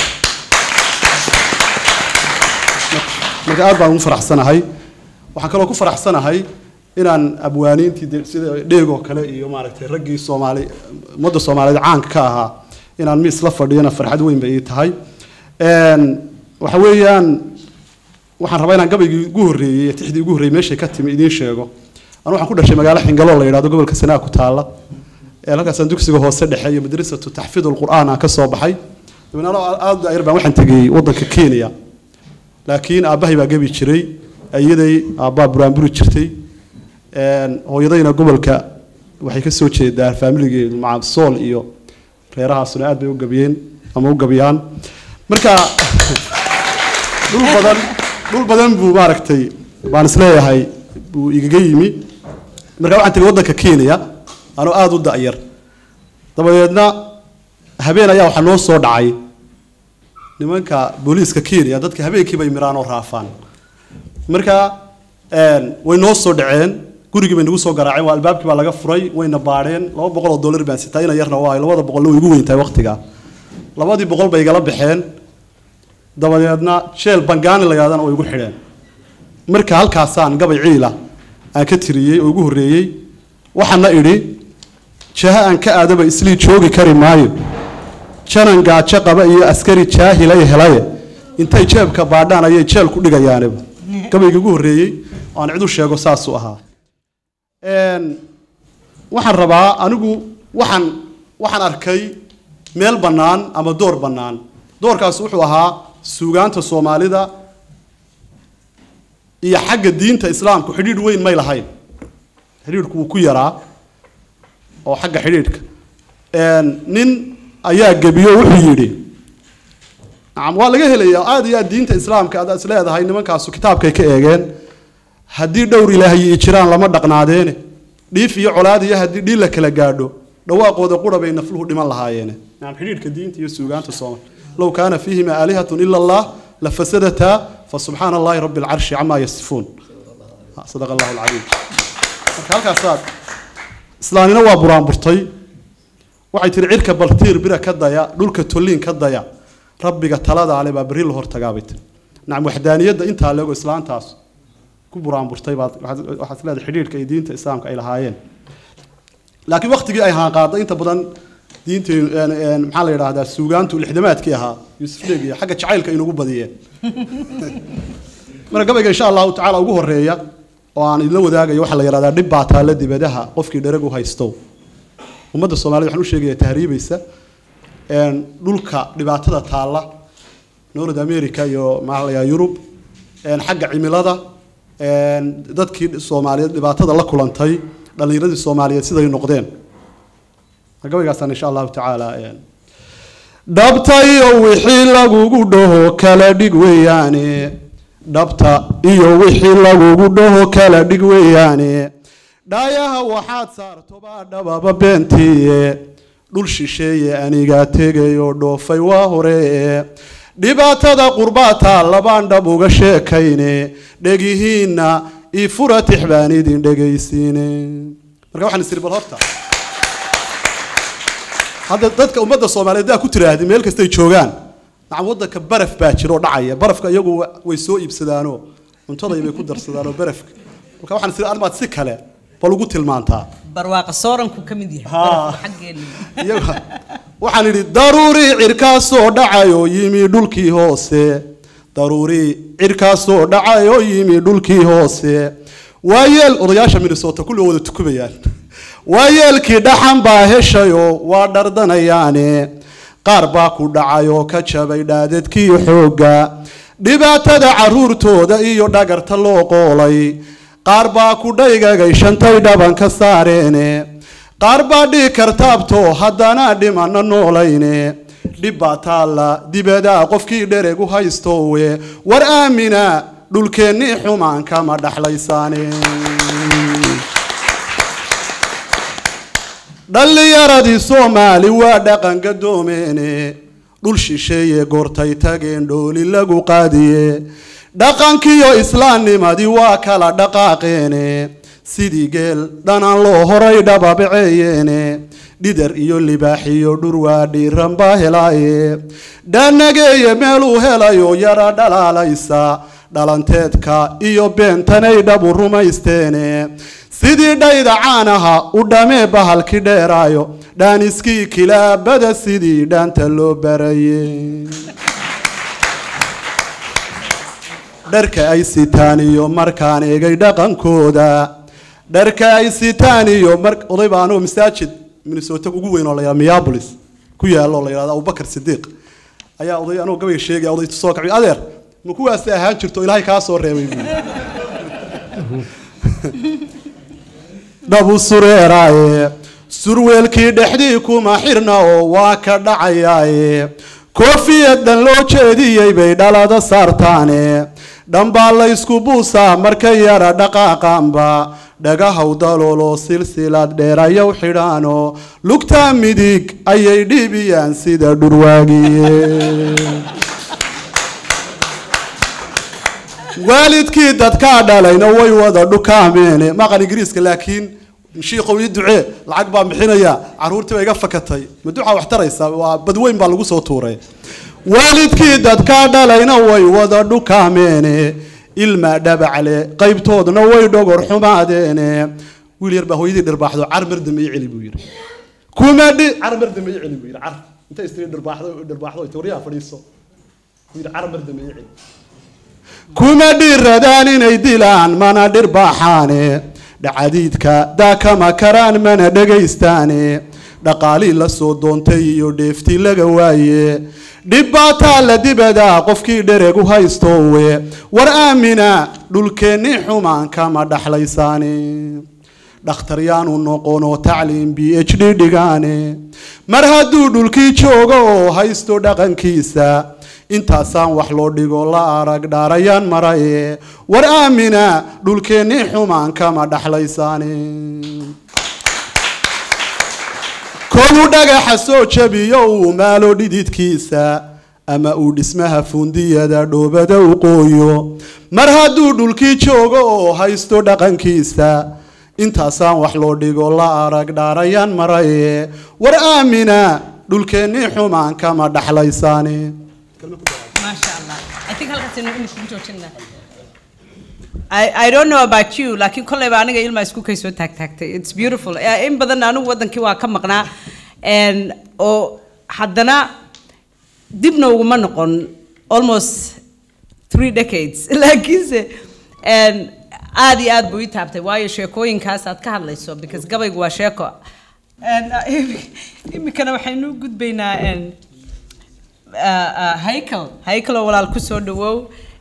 marka aad baan ugu faraxsanahay waxaan kaloo ku faraxsanahay inaan abwaaniintii de- sida dheeg oo kale iyo maaragtay raggii soomaali ummadda soomaaliyeed caanka ka ahaa inaan miis la fadhiyana farxad weyn bay ii tahay Een, waxa weeyaan waxaan rabaa inaan gabaygii ugu horreeyey tixdii ugu horreeyey meeshay ka timi idiin sheego anu waxaan ku dhashay magaalo xingalo la yidhahdo gobolka sanaa ku taalla ee halkaasaan dugsiga hoose dhexe iyo madrasatu taxfiidul qur'aan aan ka soo baxay dabeetna anoo aad u yar baan waxaan tegey waddanka kenya laakiin aabbahay baa gebi jiray ayaday aabbaa buraanburi jirtay Een, hooyadayna gobolka waxay ka soo jeedaa faamiligeedu maca sool iyo reerahaasuna aad bay u gabiyeen ama u gabiyaan marka dhul badan dhul badan buu maaragtay baan isleeyahay buu igaga yimi marka waxaan tegey waddanka kenya anoo aada u da'yar dabadeedna habeen ayaa waxaa noo soo dhacay nimanka booliiska kenya dadka habeenkii bay miraan oo raafaan marka een, way noo soo dhaceen gurigii bay nagu soo garaaceen waa albaabkii baa laga furay wayna baadheen laba boqol oo dollar baan sitaa ina yarna waayo labada boqolna way igu weyn tahay waqtiga labadii boqol bay igala baxeen dabadeedna jeel bangaani la yidhahdana way igu xidheen marka halkaasaan gabay ciila aan ka tiriyey oo ugu horreeyey waxaana idhi jaha aan ka aadaba islii joogi kari maayo janan gaajo qaba iyo askari jaahilay helaye intay jeebka baadhaan ayay jeel ku dhigayaaniba gabayga ugu horreeyey oo aan cid u sheego saasuu ahaa Een, waxaan rabaa anigu waxaan waxaan arkay meel bannaan ama door bannaan doorkaas wuxuu ahaa suugaanta soomaalida iyo xagga diinta islaamku xidhiidh weyn may lahayn xidhiidhku wuu ku yaraa oo xagga xidhiidhka Een, nin ayaa gebiyo wuxuu yidhi nacam waa laga helayaa aad iyo aad diinta islaamka aad is leedahay nimankaasu kitaabkay ka eegeen haddii dhowr ilaahay i jiraan lama dhaqnaadeene dhiif iyo colaad iyo haddii dhiil la kala gaadho dhawaaqooda qura bay nafluhu dhiman lahaayeene nacam xidhiidhka diinta iyo suugaanta soomal low kaana fiihima aalihatun ila allah lafasadataa fasubxaana allahi rabi alcarshi camaa yasifuun sadaqa allahu alcaliim marka halkaasaad islaanina waa buraanburtay waxay tihi cirka baltiir bira ka daya dhulka tolliin ka daya rabbiga talada ale baa berri la hortagaabay tiri nacam waxdaaniyadda intaa leego islaantaas ku buraanburtay baad waxaad waxaad leedahay xidhiidhka iyo diinta islaamka ay lahaayeen laakiin waqtigii ay haanqaaday inta badan diinteen een, een, maxaa la yidhaahdaa suugaantu lixdamaadkii ahaa yuusuf dheeg iyo xagga jacaylka inugu badiyeen marka gabayga insha allahu tacaala ugu horeeya oo aan idinla wadaagayo waxaa la yidhahdaa dhib baa taalla dibadaha qofkii dhereg u haysto ummadda soomaalida waxaan u sheegayaa tahriibaysa een, dhulka dhibaatada taalla north america iyo maxaa la yidhahdaa yurub een, xagga cimilada een, dadkii soomaaliyeed dhibaatada la kulantay dhallinyaradii soomaaliyeed siday noqdeen gabaygaasaan insha allahu tacaala een, dhabta iyo wixii lagugu dhaho kala dhig weeyaane dhabta iyo wixii lagugu dhaho kala dhig weeyaane dhaayaha waxaad saartobaa dhababa beentiiye dhul shisheeye anigaa tegayoo dhoofay waa horee dhibaatada qurbaataa labaan dhab uga sheekayne dhegihiinna ii fura tix baan idin dhegaysiine marka waxaan isiri bal horta hadda dadka ummadda soomaaliyeed daa ku tiraahdi meel kastay joogaan nacam waddanka baraf baa jira oo dhacaya barafka iyagu wa- way soo iibsadaanoo cuntaday bay ku darsadaanoo barafka marka waxaan isiri armaad si kale bal ugu tilmaantaa barwaaqa sooranku ka mid yahay Haa. barafka xaggeena iyaga waxaan idhi daruurii cirkaasoo dhacayoo yimi dhulkii hoose daruurii cirkaasoo dhacayoo yimi dhulkii hoose waayeel odayaasha minnesota kulli wada tukubayaan waayeelkii dhaxan baa heshayoo waa dhardanayaane qaar baa ku dhacayoo ka jabay dhaadadkii xoogga dhibaatada caruurtooda iyo dhagarta loo qoolay qaar baa ku dhaygagay shantay dhaban ka saareene qaar baa dhii kartaabto haddana dhimana noolayne dhib baa taalla dibadaa qofkii dhereg u haystowe war aamina dhulkeennii xumaan kama dhaxlaysaane dhallinyaradii soomaali waa dhaqan gadoomeene dhul shisheeye goortay tageen dhooli lagu qaadiye dhaqankiyo islaamnimadii waa kala dhaqaaqeene sidii geel dhanaan loo horay dhababaceeyeene dhidar iyo libaax iyo dhur waa dhiiran baa helaaye dhaanageeye meeluu helayo yara dhalaalaysa dhalanteedka iyo beentanay dhabu rumaysteene sidii dhayda caanaha u dhamee bahalki dheeraayo dhaaniskii kilaabada sidii dhaanta loo baraye dharka ay sitaan iyo markaan eegay dhaqankooda dharka ay sitaan iyo mar oday baa anoo masaajid minnesota ugu weyn oo la yidhahdo minneapolis ku yaalo oo la yidhahdo abubakar sidiiq ayaa oday anoo gabayga sheegaya oday soo kacay adeer ma kuwaasi ahaan jirto ilaahay kaa soo reebay buu dhabu sureeraaye surweelkii dhexdii kuma xirna oo waa ka dhacayaaye koofiyadan loo jeediyey bay dhalada saartaane dhambaa la ysku buusaa marka yara dhaqaaqaanba dhagahaw dalooloo silsilad dheerayow xidhaano lugtaa midig ayay dhiibiyaan sida dhurwaagiye waalidkii dadkaa dhalayna way wada dhukaameene maqan ingiriiska laakiin shiiqow ii ducee lacag baan bixinaya caruurtii baa iga fakatay ma ducaa wax taraysa waa badweyn baa lagu soo tuuray waalidkii dadkaa dhalayna way wada dhukaameene ilma dhabacle qaybtoodna way dhogor xumaadeene wiil yar baa hooyadii dhirbaaxdo car mar dambe ii celi buu yidhi kuma dhi car mar dambe ii celi buu yidhi car inta istiri dhirbaaxdo dhirbaaxdo tawriyaha fadhiiso buu yidhi car mar dambe ii celi kuma dhiiradaan inay dilaan mana dhirbaaxaane dhacadiidka daakama karaan mana dhegaystaane dhaqaalii la soo doontay iyo dheeftii laga waaye dhibbaataa la dibadaa qofkii dhereg u haystoowe war aamina dhulkeenni xumaan kama dhaxlaysaane dhakhtar yaanu noqono tacliim b h d dhigaane mar hadduu dhulkii joogo oo haysto dhaqankiisa intaasaan wax loo dhigo la arag dhaarayaan maraye war aamina dhulkeenni xumaan kama dhaxlaysaane koluu dhagaxa soo jabiyo uu maalo dhididkiisa ama uu dhismaha fundiyada dhoobada u qooyo mar hadduu dhulkii joogo oo haysto dhaqankiisa intaasaan wax loo dhigo la arag dhaarayaan maraye war aamina dhulkeenni xumaan kama dhaxlaysaane Masha Allah. I think halkaas inuu imika ku joojinaa. I, I don't know about you, laakiin kolleyba aniga ilma isku kay soo taagtaagtay. It's beautiful. Eh, In badan anigu wadankii waa ka maqnaa. And oo haddana dibna uguma noqon almost three decades. Laakiinse and aad iyo aad buu ii taabtay waayo sheekooyinkaas aad ka hadlayso because gabaygu waa sheeko. And uh, imikana waxaynu u gudbaynaa and haykel haykeloo walaal ku soo dhawow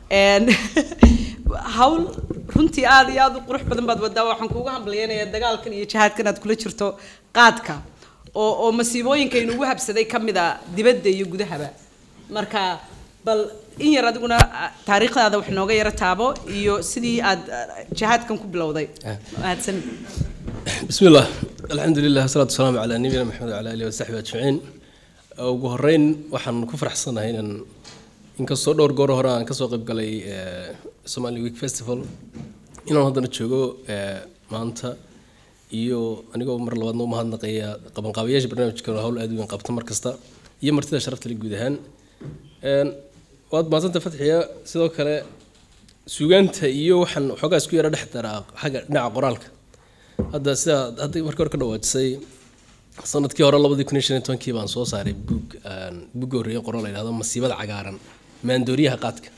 hawl runtii aad iyo aad u qurux badan baad wadaa waxaan kuugu hambalyeynayaa dagaalkan iyo jihaadkan aad kula jirto qaadka oo oo masiibooyinka inugu habsaday ka mid a dibadda iyo gudahaba marka bal in yar adiguna ah, taariikhdaada wax nooga yaro taabo iyo sidii aad ah, jihaadkan ku bilowday mahadsan بسم الله الحمد لله والصلاة والسلام على نبينا محمد وعلى آله وصحبه أجمعين ugu horeyn waxaan ku faraxsanahay inaan inkastoo dhowr goor hore aan kasoo qayb galay eh, Somali Week Festival inaan haddana joogo eh, maanta iyo anigoo mar labaadna u mahadnaqaya qabanqaabayaasha barnaamijkan oo hawl aad u weyn qabta mar kasta iyo martida sharafta leh guud ahaan Een, waad mahadsanta fatxiya sidoo kale suugaanta iyo waxaan xoogaa isku yara dhex daraa xagga dhinaca qoraalka hadda sida hadda markii hore ka dhawaajisay sanadkii hore labadii kun iyo shan iyo tobankii baan soo saaray buug buugga horreeye qoran la yidhahdo masiibada cagaaran maandooriyaha qaadka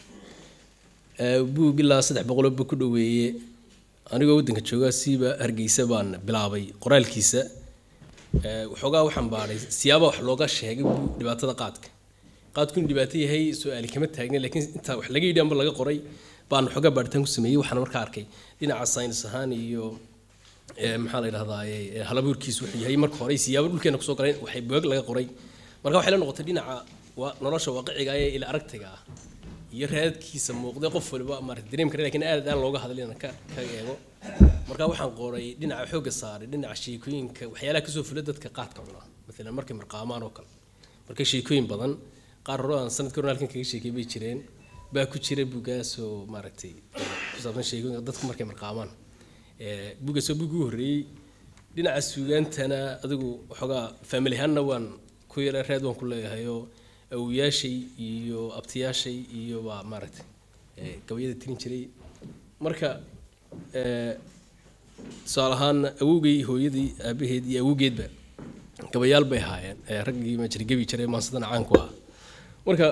Ee, buug ilaa saddex boqoloo buu ku dhoweeye anigoo waddanka jooga siiba hargeysa baan bilaabay qoraalkiisa Ee, waxoogaa waxaan baadhay siyaaba wax looga sheegay buug dhibaatada qaadka qaadku inuu dhibaato yahay su-aali kama taagna laakiin intaa wax laga yidhi amba laga qoray baan waxoogaa baadhitaan ku sameeyey waxaan markaa arkay dhinaca saynis ahaan iyo ee, maxaa la yidhahdaa ee, halabuurkiisu wuxuu yahay marka hore siyaabo dhulkeena kusoo galeen waxay buug laga qoray marka waxay la noqotay dhinaca waa nolosha waaqiciga ee ila aragtiga ah iyo raadkiisa muuqday qof waliba maarata dareem kara laakiin aad aan looga hadlin inaan ka ka eego marka waxaan qoray dhinaca xoogga saaray dhinaca sheekooyinka waxyaalaha kasoo fula dadka qaadka cuna maalan markay marqaamaan oo kale marka sheekooyin badan qaar hore aan sanadka hore halkan kaga sheekay bay jireen baa ku jira bugaas oo maaragtay ku saabsan sheekooyinka dadku markay marqaamaan Ee, buuggaas waa buuggii ugu horreeyey dhinaca suugaantana adigu waxoogaa family ahaanna waan ku yara raad waan ku leeyahay oo awowayaashay iyo abtiyaashay iyo baa maaragtay ee, gabayada tirin jiray marka ee, tusaale ahaan awowgay hooyadii aabaheed iyo awowgeedba gabayaal bay ahaayeen ee raggii ma jira gebi jiray maansadana caan ku ahaa marka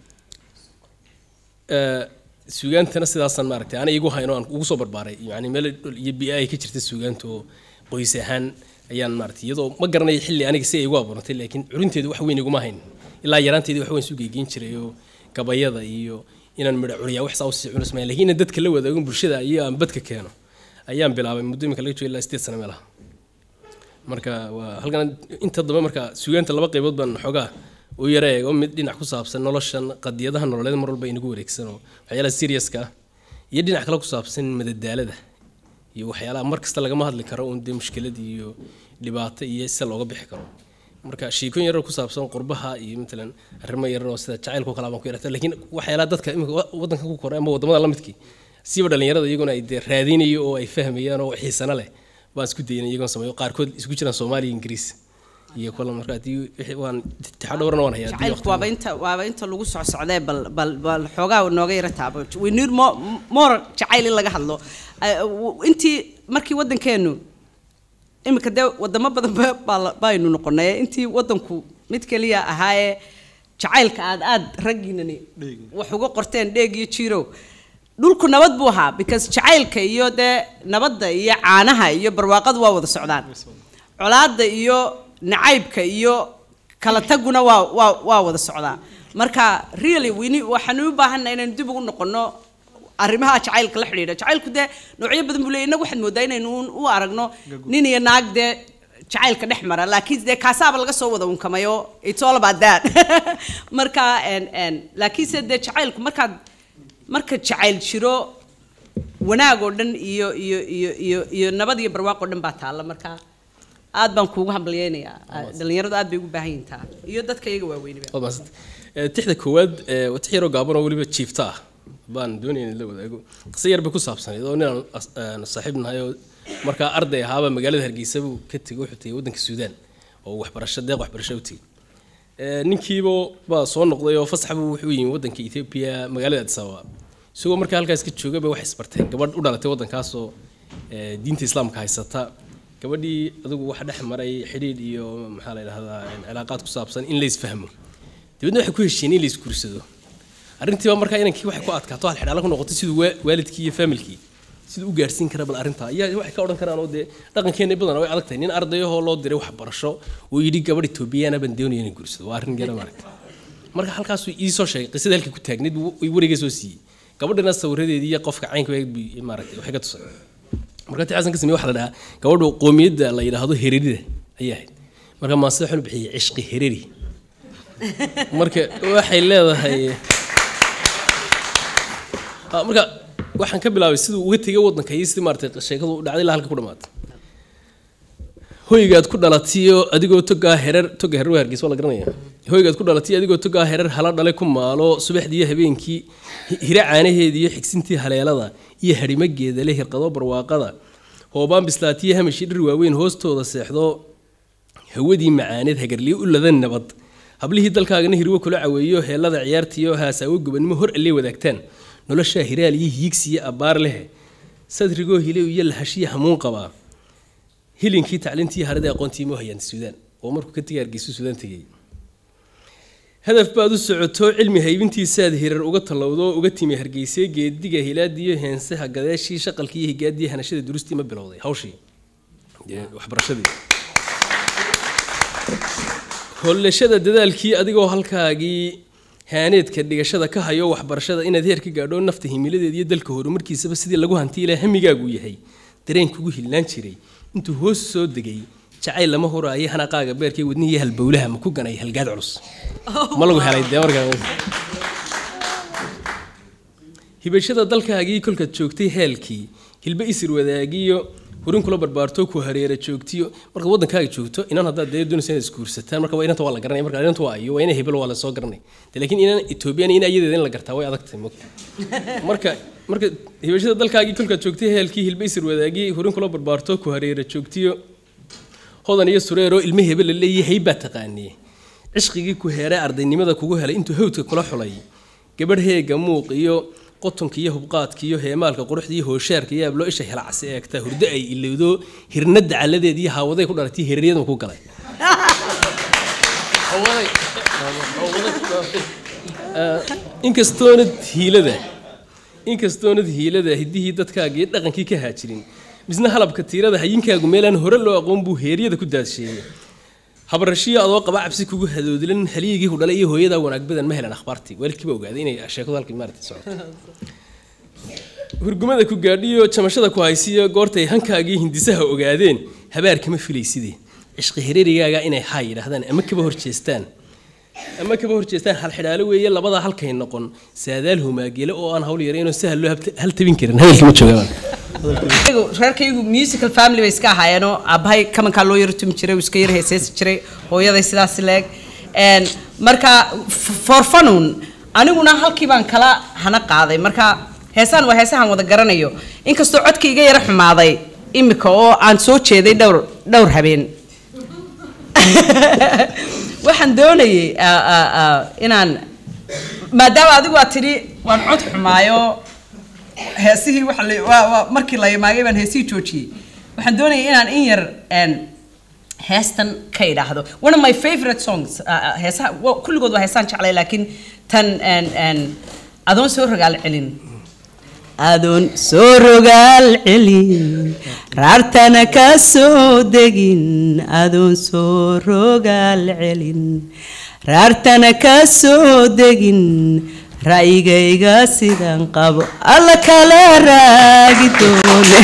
ee, suugaantana sidaasaan maaragtay ana igu hayno aan ugu soo barbaaray yani meel dhul iyo biyo ay ka jirta suugaanta oo qoys ahaan ayaan maaragtay iyadoo ma garanayo xilli aniga si ay igu abuurantay laakiin curinteedu wax weyn iguma hayn ilaa yaraanteedii wax weyn isu geygeyn jiray oo gabayada iyo inaan midho curiyaa wax saa usii cunis maayo laakiin inaan dadka la wadaago bulshada iyo aan badka keeno ayaan bilaabay muddo imika laga joogo ilaa sideed sano meelaha marka waa halkan inta dambe marka suugaanta laba qaybood baan xoogaa u yara eego mid dhinac ku saabsan noloshan qadiyadaha nololeed mar walba inagu wareegsan oo waxyaalaha seriouska ah iyo dhinac kale ku saabsan madadaalada iyo waxyaalaha mar kasta lagama hadli karo uun dee mushkilad iyo dhibaato iyo sida looga bixi karo marka sheekooyin yarar ku saabsan qurbaha iyo matalan arrimo yarar oo sida jacaylka oo kale baan ku yarata laakiin waxyaalaha dadka imika wa- waddanka ku koray ama wadamada la midkii siiba dhalinyarada iyaguna ay dee raadinayo oo ay fahmayaan oo xiisana leh baan isku daynay iyagoon sameeyo qaarkood isku jiraan soomaaliya ingiriis iyo kula marka haddii wixii waan tixo dhowrana waan hayaa haddii jacaylku waqti- waaba inta waaba inta lagu socsocdee bal bal bal xoogaa nooga yara taabo we need more more jacayl in laga hadlo Eh, w- intii markii waddankeenu iminka dee wadamo badan ba- baa la- baynu noqonay intii waddanku mid keliya ahaayee jacaylka aad aad raggiinani wax uga qorteen dheeg iyo jiirow dhulku nabad buu ahaa because jacaylka iyo dee nabadda iyo caanaha iyo barwaaqadu waa wada socdaan colaadda iyo nacaybka iyo kala taguna waa waa waa wada socdaa marka really wini waxaanu u baahannahay inaynu dib ugu noqono arrimaha jacaylka la xidhiidha jacaylku dee noocyo badan buu leeyahy innagu waxaad moodaa inaynu u- u aragno nin iyo naag dee jacaylka dhex mara laakiin dee kaasaaba laga soo wada unkamayo it's all about that marka en en laakiinse dee jacaylku markaad marka jacayl jiro wanaag oo dhan iyo iyo iyo iyo iyo nabad iyo barwaaq oo dhan baa taalla marka aad baan kuugu hambalyeynayaa dhalinyaradu aad bay ugu baahan yihiin taa iyo dadka iyaga waaweyniba Waad mahadsan. Eh, tixda koowaad eh, waa tix yaroo gaaban oo weliba jiifta ah baan doonaya in la wadaago qiso yar bay ku saabsanayd oo ninaan as- aan saaxiib nahay oo markaa arday ahaaba magaalada hargeysa buu ka tegey wuxuu tegey waddanka suudaan oo waxbarasho deeq waxbarasho u tegey Eh, ninkiiba baa soo noqday oo fasax buu wuxuu yimi waddanka ethiopia magaalada addis ababa isagoo markaa halkaas ka jooga bay waxay isbarteen gabadh u dhalatay waddankaasoo eh, diinta islaamka haysata gabadhii adigu waxa dhex maray xidhiidh iyo maxaa la yidhahdaa cilaaqaad ku saabsan in la isfahmo dibadna waxay ku heshiiyeen in la isguursado arrintiiba markaa inankii waxay ku adkaato hal xidhaalo ku noqotay siduu wa- waalidkii iyo familkii siduu u gaarsiin kara bal arrintaa ayaa waxay ka odhan karaan oo dee dhaqankeena badan way adag tahay nin ardayahoo loo diray waxbarasho oo yidhi gabadh etoobiyana baan doonaya inay guursado waa arrin gara maaragta marka halkaasuu ii soo sheegay qisada halkii ku taagneed buu i warigay soo siiyey gabadhina sawiradeedii iyo qofka caynka buu maaragtay waxay ka tusay marka tii xasan ka sameeyey waxaa la dhahaa gabadhu qoomiyadda la yidhaahdo hererida ayay ahayd marka maasida waxaan u bixiyey cishqi hereri marka waxay leedahay Ah, marka waxaan ka bilaabay siduu uga tegay waddanka iyo sidii maaragtay sheekadu u dhacday ilaa halka ku dhamaatay hoygaad ku dhalatiyo adigoo togaa herer toga herer waa hargeysa waa la garanaya hoygaad ku dhalatiyo adigoo togaa herer hala dhale ku maalo subaxdii iyo habeenkii hi- hira caanaheeda iyo xigsintii haleelada iyo harimageeda le hirqado barwaaqada hoobaan bislaatiyo hamashii dhir waaweyn hoostooda seexdo hawadii macaaneed hagarliyo u ladan nabad hablihii dalkaagana hirwo kula caweeyo heelada ciyaartiyo haasaawo gobannimo hor alle wadaagtaan noloshaa hiraal iyo hiigsiyo abbaar leh sadrigoo hilow iyo lahashiya hamuun qabaa hilinkii tacliintii harada aqoontii moo hayaan suudaan oo markuu ka tegay hargeysa suudaan tegay hadaf baad u socoto cilmi haybintiisaad hirar uga tallowdo oo uga timi hargeysee geediga hilaadiyo heensaha gadeeshii shaqalkii iyo higaadii hanashada duristii ma bilowday hawshii dee waxbarashadii hollashada dadaalkii adigoo halkaagii haaneedka dhigashada ka hayo waxbarashada inaad heer ka gaadho nafta himiladeed iyo dalka horumarkiisaba sidii lagu hanti ilaa hamigaagu yahay dareenkugu hilnaan jiray intuu hoos soo degay jacayl lama huraayo hanaqaaga beerkay wadnihii halbowlaha ma ku ganay halgaad culus ma lagu helay dee markaa hibashada dalkaagii kolkaad joogtay heelkii hilbe isir wadaagiyo hurin kula barbaarto ku hareera joogtiyo markaad waddankaaga joogto inan haddaad dee doonaysa inaad isguursataan marka waa inanta waa la garanaya marka inanta waa ayo waa ina hebel waa la soo garanay de laakiin inan etoobiyana in ayadeeda in la gartaa way adag tahay mogta marka marka hibashada dalkaagii kolkaad joogtay heelkii hilbe isir wadaagii hurin kula barbaarto ku hareera joogtiyo hodan iyo sureeroo ilme hebel la leeyahay baa taqaaniye cishqigii ku heeray ardaynimada kugu helay intuu hawdka kula xulay gabadh heega muuq iyo qotonka iyo hubqaadka iyo heemaalka quruxda iyo hooshaarka iyo abloo isha helacsi eegta hurdo ay ilowdo hirnada caladeed iyo haawaday ku dhalatay hireeryada ku galay inkastoonad hiilada inkastoonad hiilada hiddihii dadkaagii dhaqankii ka haajirin misna halabka tiirada hayinkaagu meelaan hore loo aqoon buu heeryada ku daadsheeyey habarashiyo adoo qaba cabsi kugu hadoodilan haligii ku dhalay iyo hooyadaa wanaag badan ma helan akhbaartii waalidkiiba ogaaday inay sheekadu halkii maaragtay socoto hurgumada ku gaadhiyo jamashada ku haysiyo goortay hankaagii hindisaha ogaadeen habaar kama filaysidee cishqi hareerigaaga inay haa yidhaahdaan ama kaba horjeestaan ama kaba horjeestaan hal xidhaalo weeye labadaa halkay noqon saadaal humaagele oo aan hawl yaraynoo sahal loo habta- hal tabin karin hadalkii ma joogaan Iyagu- reerkaygu musical family bay iska ahaayeenoo aabbahay kamankaa loo yaro tumi jiray uu iska yar heeseesi jiray hooyaday sidaas leeg Een, marka f- for funun aniguna halkii baan kala hana qaaday marka heesaan waa heesahan wada garanayo inkastoo codka iga yara xumaaday imika oo aan soo jeeday dhowr dhowr habeen waxaan doonayay ah, ah, ah, inaan maadaama adigu aad tidhi waan cod xumaayo heesihii waxa la- waa- waa- markii la imaagay baan heesihii joojiyey waxaan doonayay inaan in yar een, heestan ka idhaahdo one of my favorite songs ah, ah, heesaha wa- kulligood waa heesaan jeclay laakiin tan een, een, adoon soo rogaal celin adoon soo rogaal celin raartana ka soo degin adoon soo rogaal celin raartana ka soo degin ra'yigayga sidan qabo alla kala raagi doone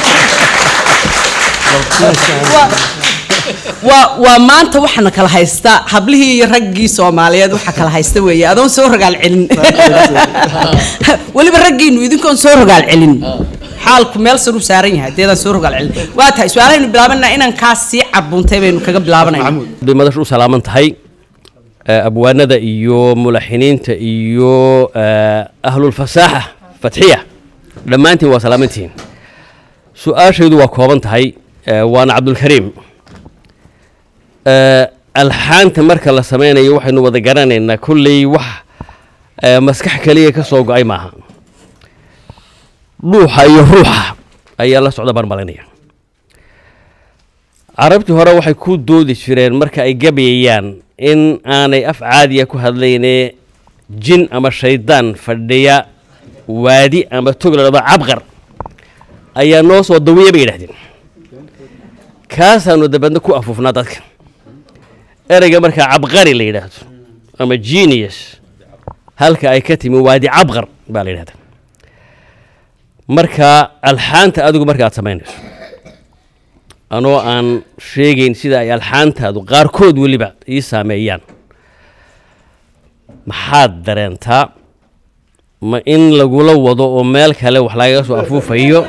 waa waa maanta waxaana kala haysta hablihii iyo raggii soomaaliyeed waxaa kala haysta weeye adoon soo rogaal celin weliba raggiinu idinkoon soo rogaal celin xaalku meel saruu saaran yahay deedaan soo rogaal celin waa tahay su-aalahaynu bilaabanaa inaan kaas sii carbuuntay baynu kaga bilaabanayna bay madashu u salaaman tahay eh, abwaanada iyo mulaxiniinta iyo eh, ahlulfasaaxa fatxiya dhammaantiin waa salaamantihiin su-aashaydu waa kooban tahay eh, waana cabdulkariim Eh, alxaanta marka la sameynayo waxaynu wada garanaynaa kolley wax eh, maskax kaliya ka soo go-ay maaha dhuuxa iyo ruuxa ayaa la socda baan malinaya carabtii hore waxay ku doodi jireen marka ay gabayayaan in aanay af caadiya ku hadlayne jin ama shaydaan fadhiya waadi ama tog la dhado cabqar ayaa noo soo dawiya bay yidhahdeen kaasaanu dabeedna ku afuufnaa dadka ereyga markaa cabqari la yidhaahdo ama genius halka ay ka timi waadi cabqar baa la yidhahda marka alxaanta adigu marka aad samaynayso anoo aan sheegayn sida ay alxaantaadu qaarkood weliba ii saameeyaan maxaad dareentaa ma in lagula wado oo meel kale wax lagaga soo afuufayo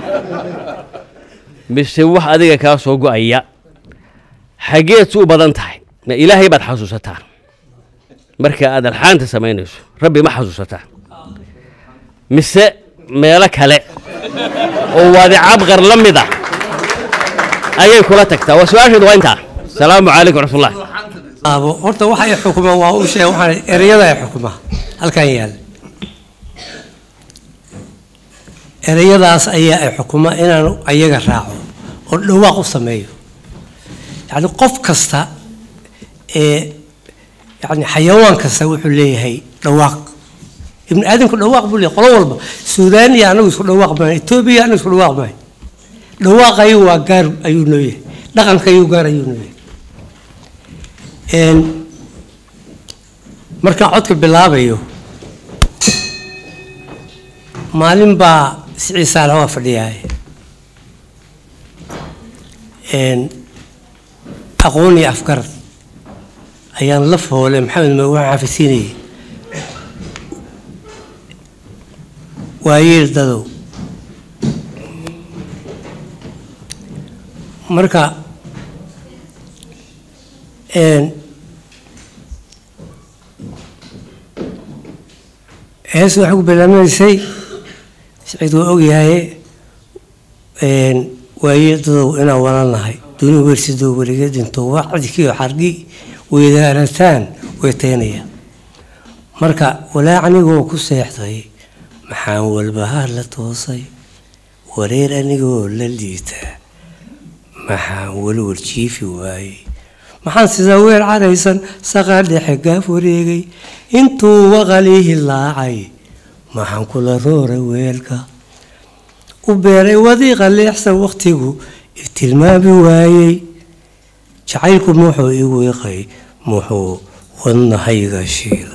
mise wax adiga kaa soo go-aya xageed si u badan tahay ma ilaahay baad xasuusataa marka aad alxaanta samaynayso rabbi ma xasuusataa mise meelo kale oo waadi cabqar la mid ah ayay kula tagtaa waa su-aasheedu waa intaa asalaamu calaykum waraxmatullah aabo horta waxa ay xukumaan waa u sheeg waxaan ereyada ay xukumaa halkan yaal ereyadaas ayaa ay xukumaa inaan ayaga raaco oo dhawaaq u sameeyo yacni qof kasta ee yacni xayawaan kasta wuxuu leeyahay dhawaaq ibni aadamku dhawaaq buu leeyahay qolo walba suudaaniya anagu isku dhawaaq maayo etoobiya anagu isku dhawaaq maayo dhawaaqayu waa gaar ayuu noo yahay dhaqankayuu gaar ayuu noo yahay Een, markaan codka bilaabayo maalin baa sicii saalax waa fadhiyaay Een, aqoon iyo afgarad ayaan la foole maxamed ma waxaan xafisiinayay waayeel dadow marka een, hees waxay ku bilaabanaysay siciid waa ogyahay een, waayeel dadow inaan walaalnahay duni weersidoo weliga dhinto waa cadkiyo xargi weydaarataan weytaynaya marka walaa anigoo ku seexday maxaan walbahaar la toosay wareer anigoo la liitaa maxaan walwal jiifi waayey maxaan sidaa weer caraysan saqaa dhexe gaaf wareegay intuu waqalii laacay maxaan kula rooray weelka u beeray wadiiqa leexsan wakhtigu tilmaami waayey jacaylku muxuu igu iqay muxuu wadnahayga shiilay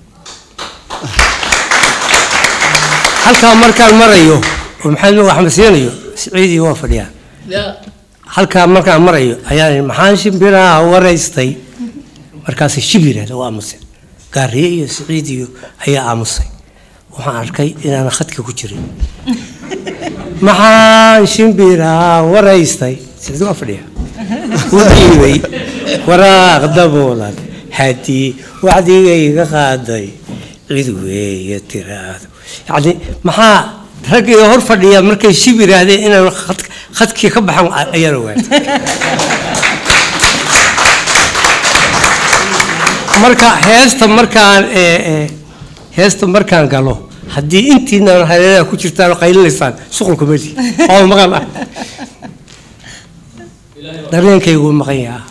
halkaa markaan marayo oo maxamed nuur axmed siinayo siciidii waa fadhiyaa halkaa markaan marayo ayaan maxaan shimbiraha waraystay markaas shibirah waa aamusay gaariye iyo siciid iyo ayaa aamusay waxaan arkay inaan khadka ku jirin maxaan shimbiraha waraystay siciid waa fadhiya u dhiibay waraaq daboolan haddii wacdigayga qaaday cid weeye tiraahdo yacni maxaa raggii hor fadhiya markay shib yidhaahdeen inaan khad- khadkii ka baxan a- ayaan ogaatay marka heesta markaan ee, ee, heesta markaan galo haddii intiina hareeraha ku jirtaan oo qaylinaysaan shuqulku meli oo maqan ah dareenkaygu wuu maqan yahaa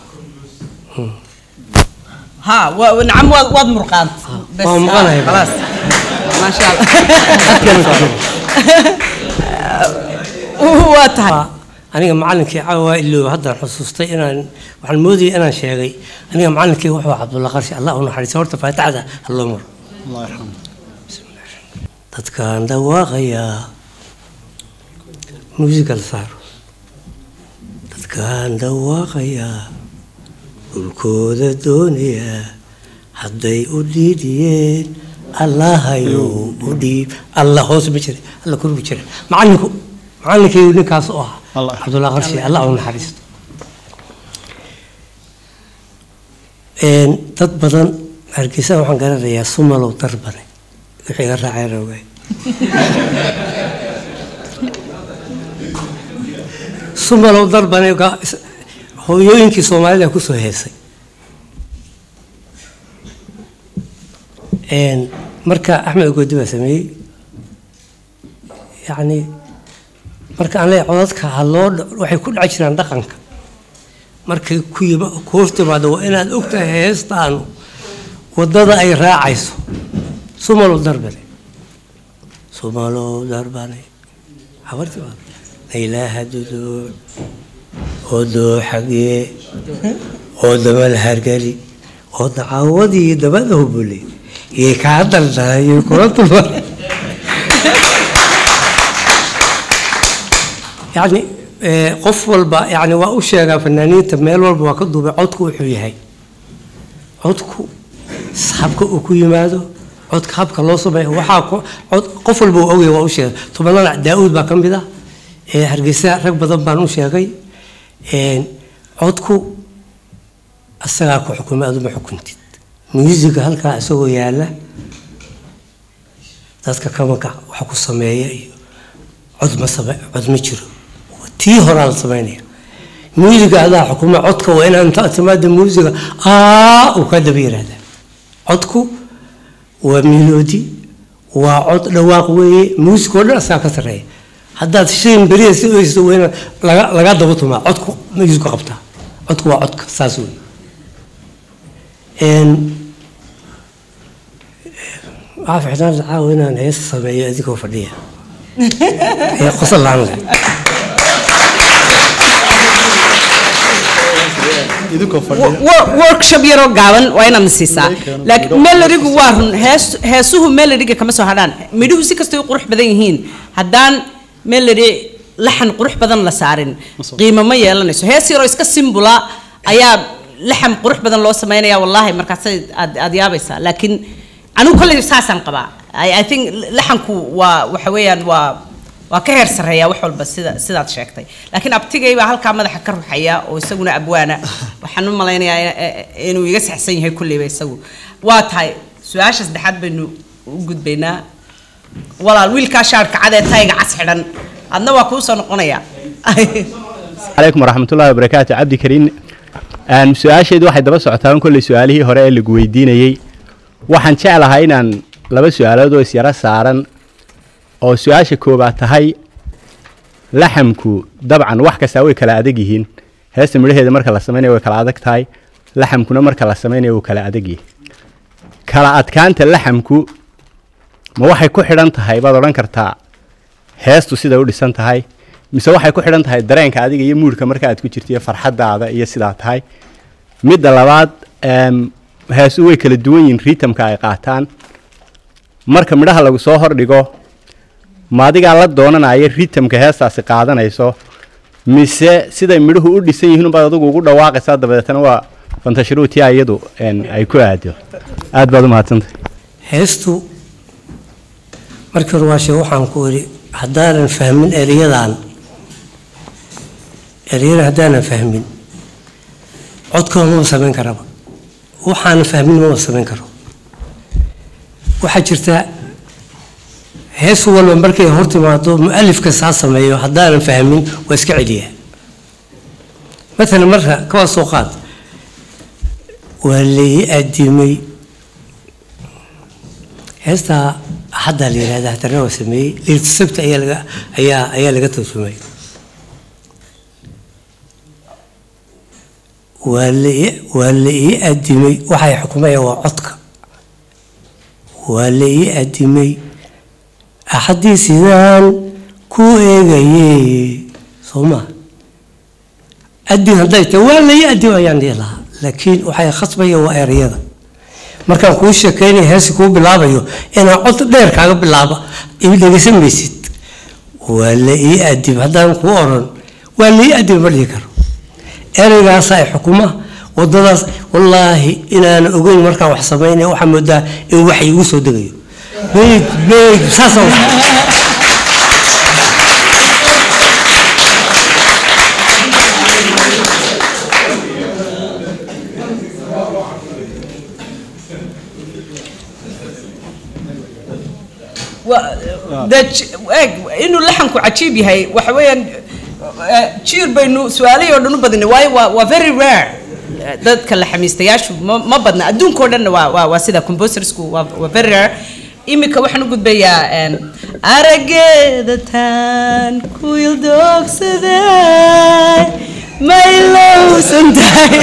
ها و- نعم واد واد مرقان بس waa maqanahay خلاص ما شاء الله Khadkana ku jiro. وهو تهي aniga macalinkii caawa iloob haddaan xusuustay inaan waxaan moodayay inaan sheegay aniga macalinkii wuxuu ahaa cabdulla qarshi allah u naxariiso horta faatixada halloo maro allah yarxamu dadkaan dhawaaqayaa muusigal saaro dadkaan dhawaaqayaa dhulkooda doonayaa hadday u dhiidhiyeen allahayow u dhiib alla hoos ma jira alla kor ma jira macalinku macalinkii ninkaas u ahaa Allah. cabdulla qarshi allah u naxariisto Een, dad badan hargeysa waxaan garanayaa sumalow darbane wixii iga raaceen ogaay sumalow darbane ga- is- hooyooyinkii soomaalida kusoo heesay Een, marka axmed ogoodi baa sameeyey yacni marka aan leeyahay codadka ha loo dha- waxay ku dhaci jiraan dhaqanka markay ku yima ku hor timaado waa inaad ogtahay heestaanu waddada ay raacayso sumalow darbane sumalow darbane habartii baa naylaaha duduuc odoo xagee oo damal hargeli oo dacaawadii dabada hubule iyo kaa daldalayo kula dulmar yacni eh, qof walba yani waa u sheegaa fanaaniinta meel walba waa ka duubay codku wuxuu yahay codku habka uu ku yimaado codka habka loo sameeyo waxaa ko- cod qof walba uu ogyahay waa u sheegay tobanada daa-uud baa ka mid ah ee hargeysa rag badan baan u sheegay Een, codku asagaa ku xukumay aduma xukuntid muusiga halkaa isagoo yaala dadka kamanka waxa ku sameeya iyo cod ma same cod ma jiro tii horaa la sameynaya muusiga adaa xukuma codka waa inaan inta timaada muusiga aa uu ka daba yiraahdaa codku waa miloodi waa cod dhawaaq weeye muusiga oo dhan asagaa ka sarreeya haddaad shayn beriya si oysto waa inaad laga laga daba tumaa codku muusigu qabtaa codku waa codka saas wey Een, waxaa ficnaan caawa inaan hees sameeyo adigoo fadhiya ee qosol laan leh idinkoo fadhiya Wor- workshop yaroo gaaban waa inaad na siisaa laakiin melodigu waa run hees heesuhu melodiga kama soo hadhaan midhuhu si kastay u qurux badan yihiin haddaan melody laxan qurux badan la saarin qiimo ma yeelanayso hees yaroo iska simbula ayaa laxan qurux badan loo sameynaya wallaahi markaasay aad aad yaabaysaa laakiin anigu kolley saasaan qabaa I, I think laxanku waa waxa weeyaan waa waa ka heer sarreeya wax walba sida sidaad sheegtay laakiin abtigay baa halkaa madaxa ka ruxaya oo isaguna abwaana waxaan u malaynayaa in- in- inuu iga saxsan yahay kulleyba isagu waa tahay su-aasha saddexaad baynu u gudbaynaa walaal wiilkaa shaarka cad ee tayga cas xidhan adna waa kuu soo noqonayaa عليكم ورحمة الله وبركاته عبد كريم أن سؤاشيد واحد دبا سعتان كل سؤاله هراء اللي قويدينيي waxaan jeclahay inaan laba su-aalood oo isyara saaran oo su-aasha koobaad tahay laxamku dabcan wax kastaa way kala adag yihiin heesta midhaheeda marka la samaynayo way kala adag tahay laxamkuna marka la samaynayo wuu kala adag yihi kala adkaanta laxamku ma waxay ku xidhan tahay baad odhan kartaa heestu siday u dhisan tahay mise waxay ku xidhan tahay dareenka adiga iyo muudhka marka aad ku jirto iyo farxadaada iyo sidaa tahay midda labaad em, heesu way kala duwan yihiin ritamka ay qaataan marka midhaha lagu soo hordhigo ma adigaa la doonanaya ritamka heestaasi qaadanayso mise siday midhuhu u dhisan yihiin unbaad adigu ugu dhawaaqaysaa dabadeetana waa fantashiruutia iyadu en, ay ku aado aad baad u mahadsantahay heestu markii hore waa sheeg waxaan ku idhi haddaanan fahmin eryadan eryadan haddaanan fahmin codkooda maba samayn karaba waxaanan fahmin maba samayn karo waxaa jirta hees walba markay hor timaado mu'alifka saa sameeyo haddaanan fahmin waa iska celiyaa maalan marka kawaa soo qaad waa lai adimay heestaa axaddaa la yihahda haddana waa sameeyey leylta sabta ayaa laga ayaa ayaa laga tarjumay waa la ii- waa la ii adimay waxay xukumayaan waa codka waa la ii adimay axaddii sidaan ku eegaye soo maa adin hadday tahay waa la ii adim ayaan dhihi lahaa laakiin waxay khasbaya waa erayada markaan kuu sheekeynaya heesi kuu bilaabayo inaan cod dheer kaaga bilaaba i dhegeysan maysid waa la ii adim haddaan kuu oran waa la ii adim ma dhihi karo ereygaasa ay xukuma wadadaas wallaahi inaan ogeyn markaan wax samaynaya waxaa moodaa in wax igu soo degayo beeg beeg saasa Wa- dee ji- eeg inuu laxanku cajiib yahay waxa weeyaan eh, jiir baynu su-aalihii oo dhan u badinay waayo waa waa very rare Eh, dadka laxamiistayaashu ma ma badna adduunka oo dhanna waa waa waa sida composersku waa waa very rare iminka waxaan u gudbayaa em, arageeda taan ku ildogsaday maylowsan tahay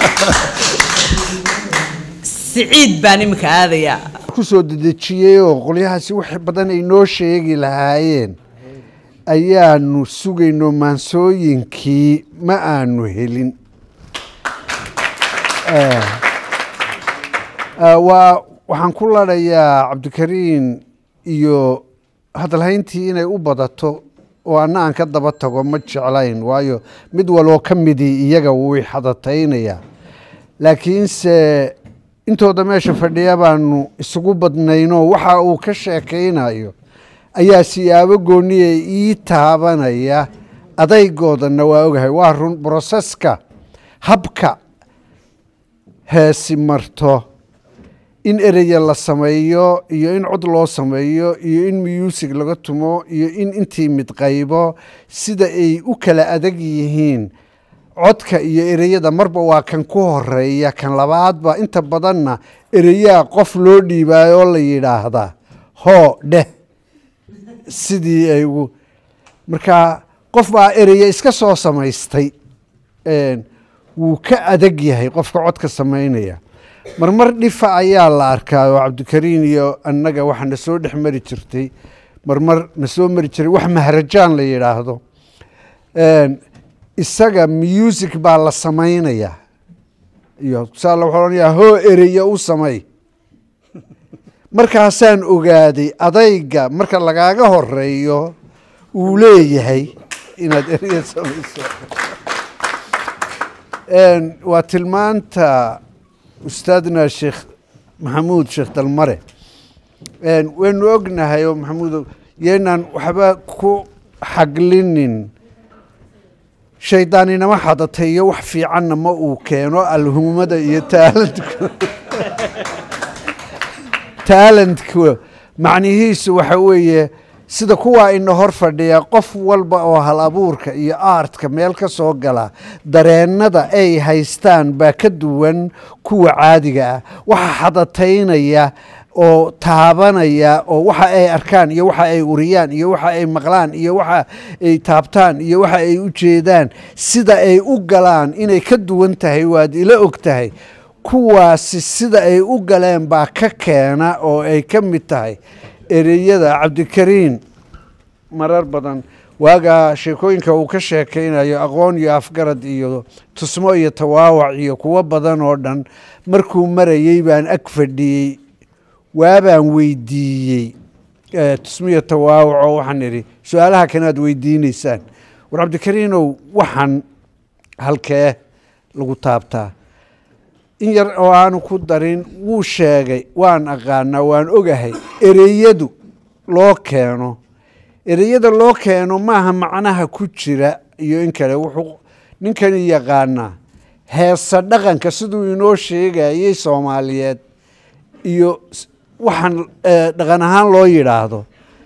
siciid baan iminka aadayaa kusoo dedejiyey oo qolyahaasi wax badan ay noo sheegi lahaayeen ayaanu sugayno maansooyinkii ma aanu helin Eh, eh, waa waxaan ku ladhayaa cabdikariin iyo hadalhayntii inay u badato oo anna aan ka daba tago ma jeclayn waayo mid waloo ka midii iyaga wuu xadataynayaa laakiinse intooda meesha fadhiya baanu isugu badnaynoo waxa uu ka sheekaynayo ayaa siyaabo gooniya ii taabanaya adaygoodana waa ogahay waa run broseska habka heesi marto in ereya la sameeyo iyo in cod loo sameeyo iyo in muusig laga tumo iyo in intii mid qaybo sida ay u kala adag yihiin codka iyo ereyada marba waa kan ku horeeya kan labaadba inta badanna ereyaa qof loo dhiibaayo oo la yidhaahdaa hoo dheh sidii ay ugu marka qof baa ereya iska soo samaystay een, wuu ka adag yahay qofka codka samaynaya marmar dhifa ayaa la arkaa oo cabdikariin iyo annaga waxa na soo dhex mari jirtay marmar na soo mari jiray wax maharajaan la yidhaahdo Een, isaga music baa la samaynaya iyo saa la waxaa odhanayaa hoo ereya u samay markaasaan ogaaday adayga marka lagaaga horeeyo uu leeyahay inaad ereya samayso Een, waa tilmaanta ustaadna sheekh maxamuud sheekh dalmare Een, waynu ognahay oo maxamuud yeenaan waxba ku xaglinin shaydaaninama xadatay iyo wax fiicanna ma uu keeno alhumada iyo taalantku taalantku macnihiisu waxa weeye sida kuwaa ina hor fadhiya qof walba oo hal abuurka iyo aartka meel ka soo gala dareennada ay haystaan baa ka duwan kuwa caadiga ah waxa xadataynaya oo taabanaya oo waxa ay arkaan iyo waxa ay uriyaan iyo waxa ay maqlaan iyo waxa ay taabtaan iyo waxa ay u jeedaan sida ay u galaan inay ka duwan tahay waad ila og tahay kuwaasi sida ay u galeen baa ka keena oo ay ka mid tahay ereyada cabdikariin marar badan waagaa sheekooyinka uu ka sheekaynayo aqoon iyo afgarad iyo tusmo iyo tawaawac iyo kuwo badan oo dhan markuu marayey baan ag fadhiyey waabaan weydiiyey eh, tusmo iyo tawaawac oo waxaan idhi su-aalaha kanaad weydiineysaan war cabdikariinow waxaan halkee lagu taabtaa in yar oo aanu ku darin wuu sheegay waan aqaanaa waan ogahay ereyadu loo keeno ereyada loo keeno maaha macnaha ku jira iyo in kale wuxuu ninkani yaqaanaa heesa dhaqanka siduu inoo sheegayey soomaaliyeed iyo s- waxaan eh, dhaqan ahaan loo yidhaahdo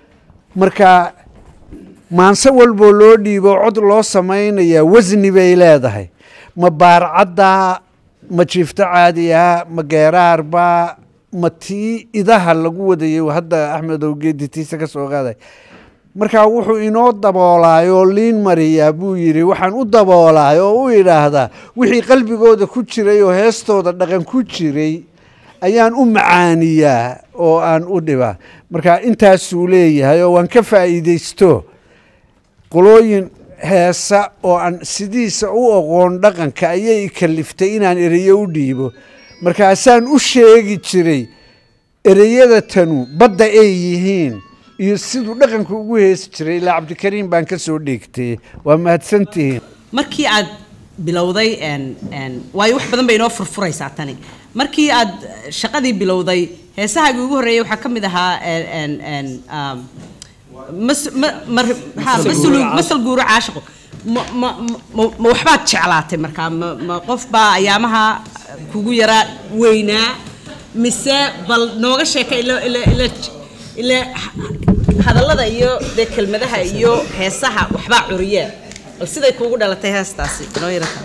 marka maanse walboo loo dhiibo cod loo samaynayaa wasni bay leedahay ma baarcadda ma jiifto caadiya ma geeraarba ma tii idaha lagu wadayay hadda axmed owgeedi tiisa ka soo qaaday marka wuxuu inoo daboolaay oo liin mariyaa buu yidhi waxaan u daboolaay oo u idhaahdaa wixii qalbigooda ku jiray oo heestooda dhaqan ku jiray ayaan u macaaniyaa oo aan u dhibaa marka intaasuu leeyahay oo waan ka faa'iidaysto qolooyin heesa oo aan sidiisa u aqoon dhaqanka ayay i kaliftay inaan ereyo u dhiibo markaasaan u sheegi jiray ereyada tanu badda ay yihiin iyo siduu dhaqanka ugu heesi jiray ilaa cabdikariim baan ka soo dheegtay waa mahadsantihiin markii aad bilowday een- een, waayo wax badan bay inoo furfuraysaa tani markii aad shaqadii bilowday heesahaagii ugu horreeyay waxaa ka mid ahaa een- een- een, um, mas- ma- mar- ha, masal- masal guuro caashiqo ma ma- ma- ma waxbaad jeclaatay markaa ma ma qof baa ayaamaha kugu yaraa weynaa mise bal nooga sheeka ila ila ila ila hadallada iyo dee kelmadaha iyo heesaha waxbaa curiyeen bal siday kuugu dhalatay heestaasi inoo yarata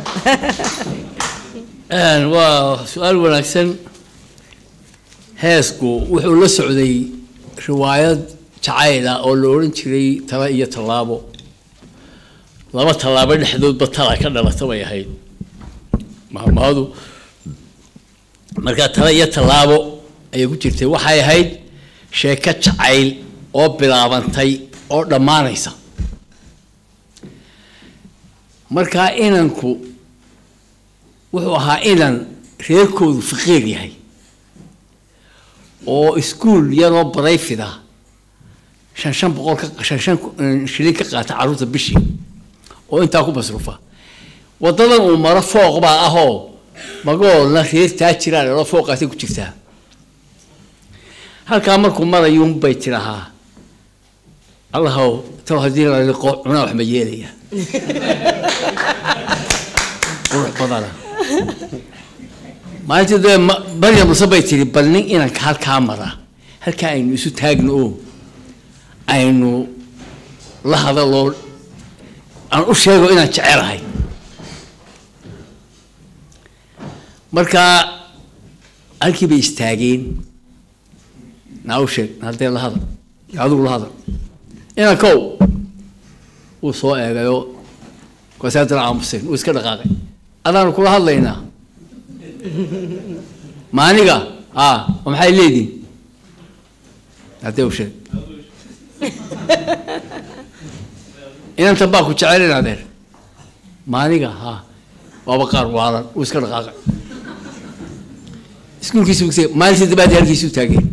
Een, waa su-aal wanaagsan heesku wuxuu la socday riwaayad jacayl ah oo la odhan jiray tala iyo tallaabo laba tallaabo dhexdoodba tala ka dhalata bay ahayd mahmahadu markaa tala iyo tallaabo ayay ku jirtay waxay ahayd sheeko jacayl oo bilaabantay oo dhammaanaysa markaa inanku wuxuu ahaa inan reerkoodu faqiir yahay oo iskuul yaroo barayfida shan shan boqol ka shan shan eh, shilin ka qaata carruurta bishii oo intaa ku masruufa waddadan uu maro fooq baa ahoo magoolna reer taajiraan oo fooqaasay ku jirtaa halkaa markuu marayuun bay tidhahaa allahow taw haddii la liqo cunaa wax ma yeelaya qurux badana maalintii dee ma- maryam muse bay tiri bal nin inanka halkaa mara halkaa aynu isu taagno oo aynu la hadaloo aan u sheego inaan jecelahay markaa halkii bay istaageen naa u sheeg haddee la hadal adigu la hadal inankow wuu soo eegayoo markaasi haddana aamuseen wuu iska dhaqaaqay adaanu kula hadlaynaa maaniga a oo maxay leedihin haddee u sheeg inanta baa ku jecel in adeer maaniga ha waaba qaar waalan wuu iska dhaqaaqay iskuulkiisu maalintii dabaadii halkiisu taageen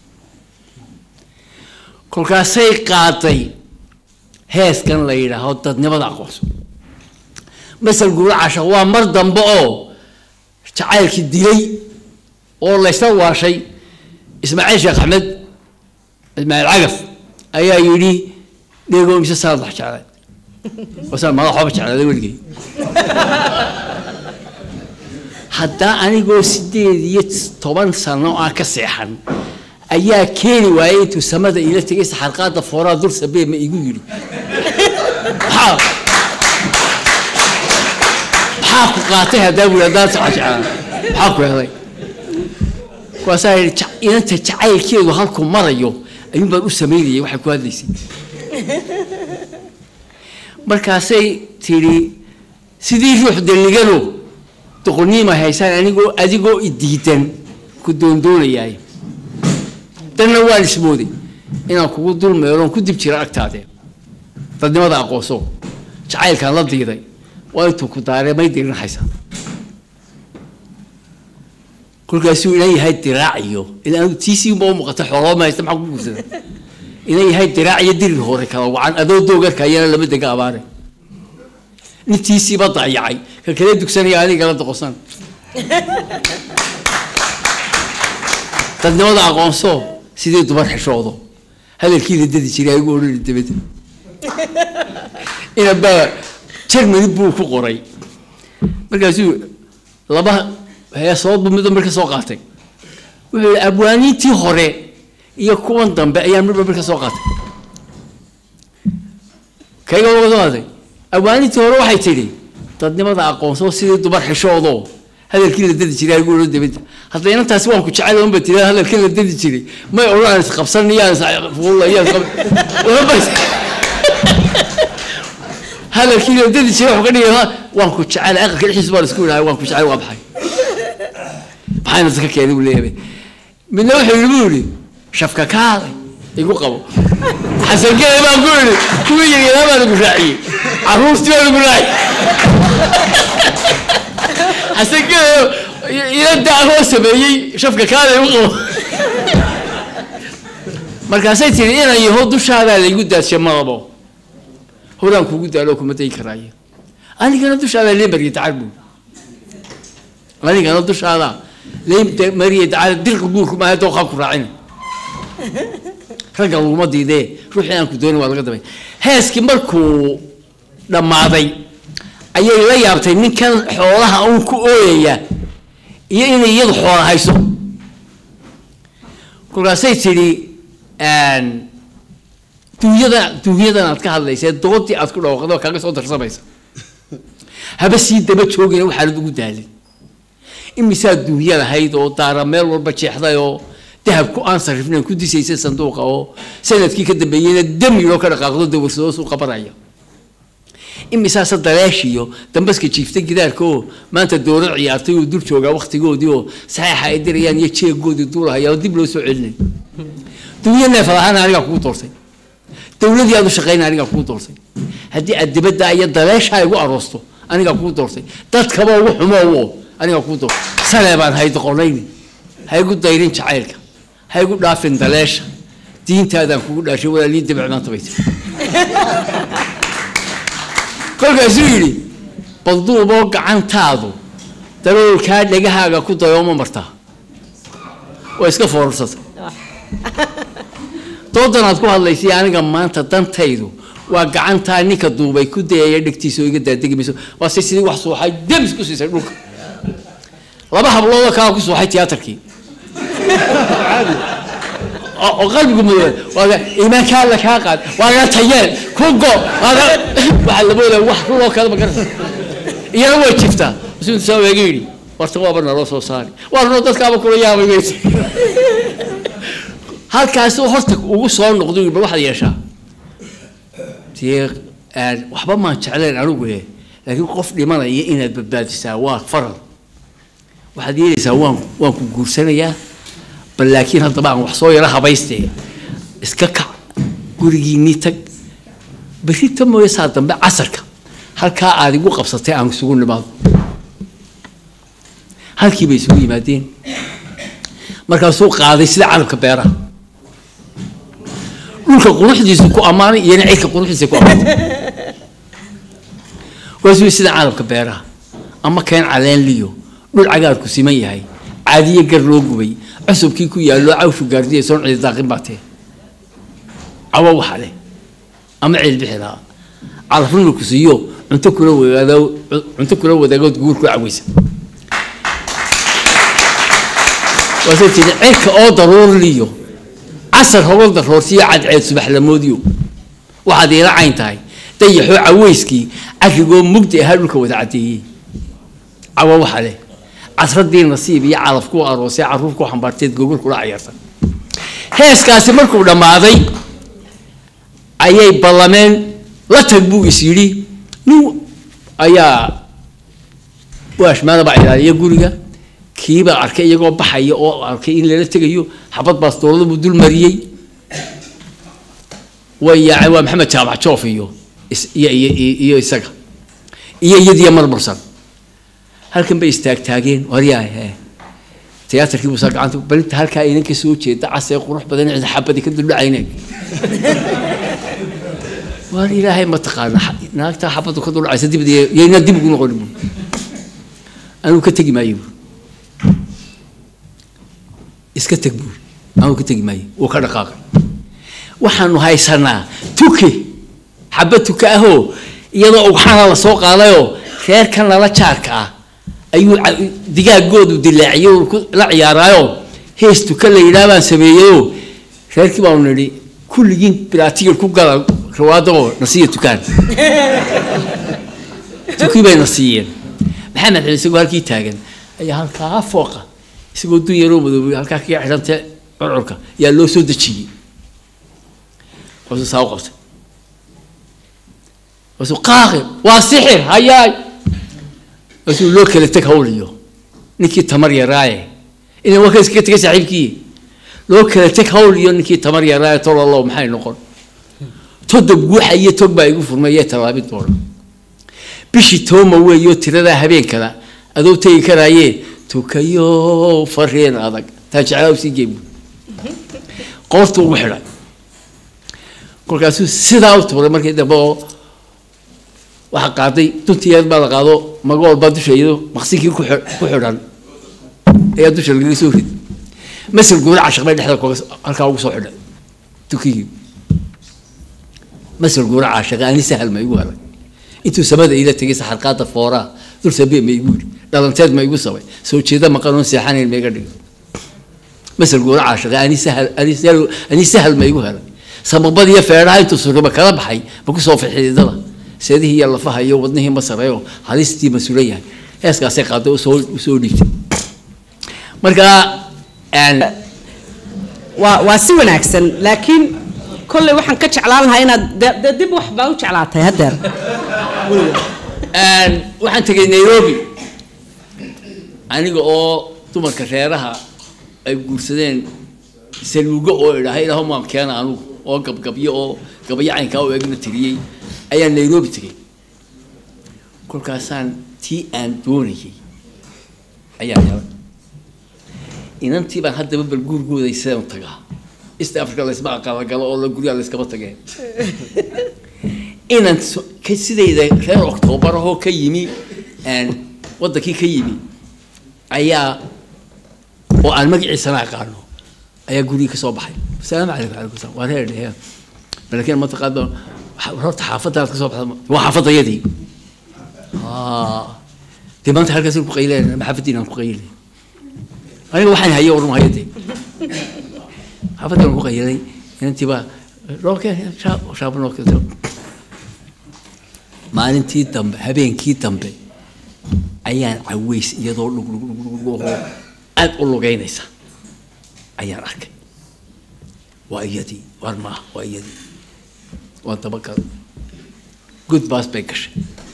kolkaasay qaaday heeskan la yidhaaho dadnimada aqoonso masal guura cashaq waa mar dambe oo jacaylkii dilay oo laysla waashay ismaaciil sheekh axmed ismaaciil cagaf ayaa yidhi dheego mise sanad wax jeclay wasaan madax waxba jeclaaday weligay haddaa anigoo sideed iyo toban sano aan ka seexan ayaa keeni waayey intuu samada ila tegay saxarqaada fooraa dul sabee ma igu yidhi maxaa maxaa ku qaatay haddaa buu haddaan saxa jeclaan maxaa ku helay kuwaasaa yidhi "Ja- inanta jacaylkeedu halkuu marayo ayuun baan u samaynayay waxay ku hadlaysay markaasay tidhi sidii ruux dalligano doqoniima haysaan anigoo adigoo idiidan ku doondoonayaay danna waan ismooday inaan kugu dul meeloon ku dib jira agtaadee dadnimada aqoonso jacaylkaan la diiday waa intuu ku daaree may dirinahaysa kolkaasuu inan yahay diraac iyo ilaa anigu tiisii unba u muuqata xooloo ma haysta maxaa ku guursada inan yahay diraac iyo dirir hore kala wacan adoo doogarkayana lama dega abaare nintiisiiba dayacay ka kale dugsanaya anigala doqosan dadnimada aqoonso sidii dumar xishoodo hadalkiida dadi jiray igu odhani dabada inabaa germany buu ku qoray markaasuu laba heesood buu midba marka soo qaatay wuxuu yihi abwaaniintii hore iyo kuwan dambe ayaa midba marka soo qaatay kayga uga soo qaaday awaanintii hore waxay tidhi dadnimada aqoonsoo sidii dumar xishoodoo hadalkii la dadi jiray agu odhan dabadda hadda inantaasi waan ku jecel unba tiri hadalkii la dadi jiray may odhan isqabsan iyaan isfuulla iyaan isqab hadalkii la dadi jiray wuxuu ka dhigay waan ku jecel aqalka dhexdiisa baan isku idhahay waan ku jecel waa maxay maxayna iska keenay buu leeyahay midna wuxuu yidhi buu yidhi shafka kaaday igu qabo xasankee baan ku yidhi kuwii yaryaraan baan igu raaciyey carruurtii baan igu raaciyey xasankee ila daahoo sameeyey shafka kaaday igu qabo markaasay tiri inan yaho dushaadaa laygu daadshay madabo horaan kugu daalo kuma dayi karaayo anigana dushaadaa lee mariye dacar buu anigana dushaada lee mariye dacar dirqa guurku maaha dooqaa ku raacina ragga laguma diidee ruuxii aan ku doonin waa laga dabay heeskii markuu dhammaaday ayay la yaabtay ninkan xoolaha uun ku ooyaya iyo inay iyadu xoola hayso kolkaasay tidhi duunyada duunyadan aad ka hadlaysee doodii aad ku dhawaaqdo kaaga soo darsamaysa haba sii daba joogina waxaanad ugu daalin imisaa duunya lahayd oo daara meel walba jeexday oo dahabku aan sarifnayn ku disaysa sanduuqa oo sanadkii ka dambeeyeyna damiloo ka dhaqaaqdo dawarsadoo suu qabanaya imisaase daleeshiyo dambaska jiifta gidaarka oo maanta doorar ciyaartay oo dul joogaa waktigoodii oo saxeixa ay dirayaan iyo jeegoodii duulahaya oo dib loo soo celinay dunya neefad ahaan anigaa kugu doortay dowladii aad u shaqayna anigaa kugu doortay haddii aad dibadda iyo daleeshaa igu aroosto anigaa kugu doortay dadkaba ugu xumowo anigaa kugu doortay salee baan haydoqonayni ha igu dayrin jacaylka ha igu dhaafin daleesha diintaadaan kugu dhaashay walaalii dabic maanta bay tiri kolkaasuu yidhi balduuboo gacantaadu daroolkaa dhegahaaga ku dayooma martaa waa iska foorarsatay doodan aad ku hadlaysay aniga maanta dantaydu waa gacantaa ninka duubay ku dayaya dhegtiisa oo iga daadegi mayso waa se sidii wax suuxay demis ku siisay dhulka laba habloodoo kalaa ku suuxay tiyaatarkii oo qalbigu mudooba waaga iimaanka alla kaa qaad waaga tayeen ku go waaga waxaa labooda wax ruloo kale ma garata iyana way jiftaa masuul saa waaga yidhi warta waaba naloo soo saari waa runoo dadkaaba kula yaabay weyse halkaasi horta ugu soo noqdo bal waxaad yeeshaa dee waxba maan jeclayn anigu eh laakiin qof dhimanaya inaad badbaadisaa waa faral waxaad yeelaysaa waan waan ku guursanayaa bal laakiin haddaba aan wax soo yaro habaystee iska kac gurigiinii tag berri ta mooye saa dambe casarka halkaa aad igu qabsatay aan isugu nimaado halkii bay isugu yimaadeen markaasuu qaaday sida carabka beeraha dhulka quruxdiisu ku ammaanay iyona cirka quruxdiisa ku ammaantay waasuu sida carabka beeraha ama keen caleen liyo dhul cagaarku siman yahay caadiye gar loo gubay cusubkii ku yaallo cawshu gaardiya soon cidi daaqin baa tee cawo waxa leh ama cil bixi lahaa calafrinu ku siiyo cunto kula wadaado cunto kula wadaagood guur ku caweysa waasay tiri cirka oo daruurliyo casar hogol daroorsiyo cadceed subaxlamoodiyo waxaad iila cayn tahay dayaxoo caweyskii carrigoo mugdi ahaa dhulka wada caddeeyey cawo waxa leh casradii nasiib iyo calaf ku aroosay carruur ku xambaarteed gogol kula cayarsan heeskaasi markuu dhammaaday ayay ballameen la tag buu is yidhi nin ayaa waashmaanaba ilaaliya guriga kiibaa arkay iyagoo baxaya oo arkay in lala tegayo xabad baastoolada buu dul mariyey way yaaceen waa maxamed jaamac joof iyo iyo iyo iyo isaga iyo iyadiyo marmarsan halkan bay istaagtaageen waryahay tiyaatarkii buusaa gacanta balinta halkaa inan ka soo jeeda casee qurux badan cid xabadi ka duldhacayna waar ilaahay ma taqaana naagtaa xabadu ka duldhacaysa dibad yayna dib ugu noqoni bu anuu ka tegi maayo bu iska teg buuri anuu ka tegi maayo wuu ka dhaqaaqay waxaanu haysanaa tuke xabad tuka ahoo iyadoo ugxana la soo qaadayoo reerkan lala jaarka ah ayuu digaagoodu dilaaciyo la ciyaaraayo hees tuka la yidhaah baan sameeyeyoo reerkii baanu nidhi kulligiin bilaatigir ku gala rawaadoo nasiiya tukaan tukii bay na siiyeen maxamed cali isagoo halkii taagan ayaa halkaa fooqa isagoo dun yaroo madoobay halkaa kaga xidhanta curcurka yaa loo soo dejiyey waasuu saa u qabtay waasuu qaaqi waa sixir hayaay waasuu loo kala teg hawliyo ninkii tamar yaraaye ina waa ka iskaga tegay saaxiibkii loo kala teg hawl iyo ninkii tamar yaraaye tololow maxay noqon todob guuxa iyo tog baa igu furmay iyo tallaabin doona bishii tooma weeyo tiradaa habeenkana adoo tegi karaayee tukayo fareen adag taa jeclaa usii geebu qoortu ugu xidhay kolkaasuu sidaa u tuuray markii dambe oo waxaa qaaday duntiyeed baa la qaado magool baa dusha iyado maqsinkii ku xi- ku xidhan ayaa dusha lagaga soo rid masal guura cashaq bay dhexda koga halkaa ugu soo xidhay tukigii masal guura cashaq ani sahal ma igu helay intuu samada ila tegay saxarqaada fooraa dul sabee ma igu yidhi dhalanteed ma igu sabay soo jeeda maqan oon seexanayn ma iga dhigay masal guura cashaq ani sahal ani sahal ani sahal ma igu helay samabad iyo feedhaha intuu suraba kala baxay ma ku soo fixidada seedihii iyo lafaha iyo wadnihii ma sareeyo halistii ma sulan yahay heeskaasay qaaday usoo usoo dhiibtay marka een, waa waa si wanaagsan laakiin kolley waxaan ka jeclaan lahaa inaad de- de dib wax baa u jeclaatay haddeer een, waxaan tegay nairobi aniga oo dumarka reeraha ay guursadeen saluugo oo idhaha ilaahu maan keena anugu oo gabgabyo oo gabayo caynkaa oo egna tiriyey ayaan nairobi tegay kolkaasaan tii aan doonayay ayaa helay inantii baan haddaba bal guurgooday sidaan u tagaa east africa laysma aqalagalo oo la guryaa layskama tageen inaan so- ka sidayda reer octoobar ahoo ka yimi een, waddankii ka yimi ayaa oo aan magaciisana aqaano ayaa gurigii ka soo baxay asalaamu calaykum calaykum salaam waa reer dhehe laakiin mataqaado waxa- horta xaafaddaad ka soo baxda ma- waa xaafadayadii dee maanta halkaas ku qayleen ma xaafaddiinaan ku qaylay aniga waxaan haye orun haye dee xaafaddan ku qaylay inantii baa rookeen shaabo noo keento maalintii dambe habeenkii dambe ayaan caweys iyadoo dhugdhugdhugdhugoo aad u lugeynaysa ayaan arkay waa iyadii war maaha waa iyadii waa dabagal good baas bay gashay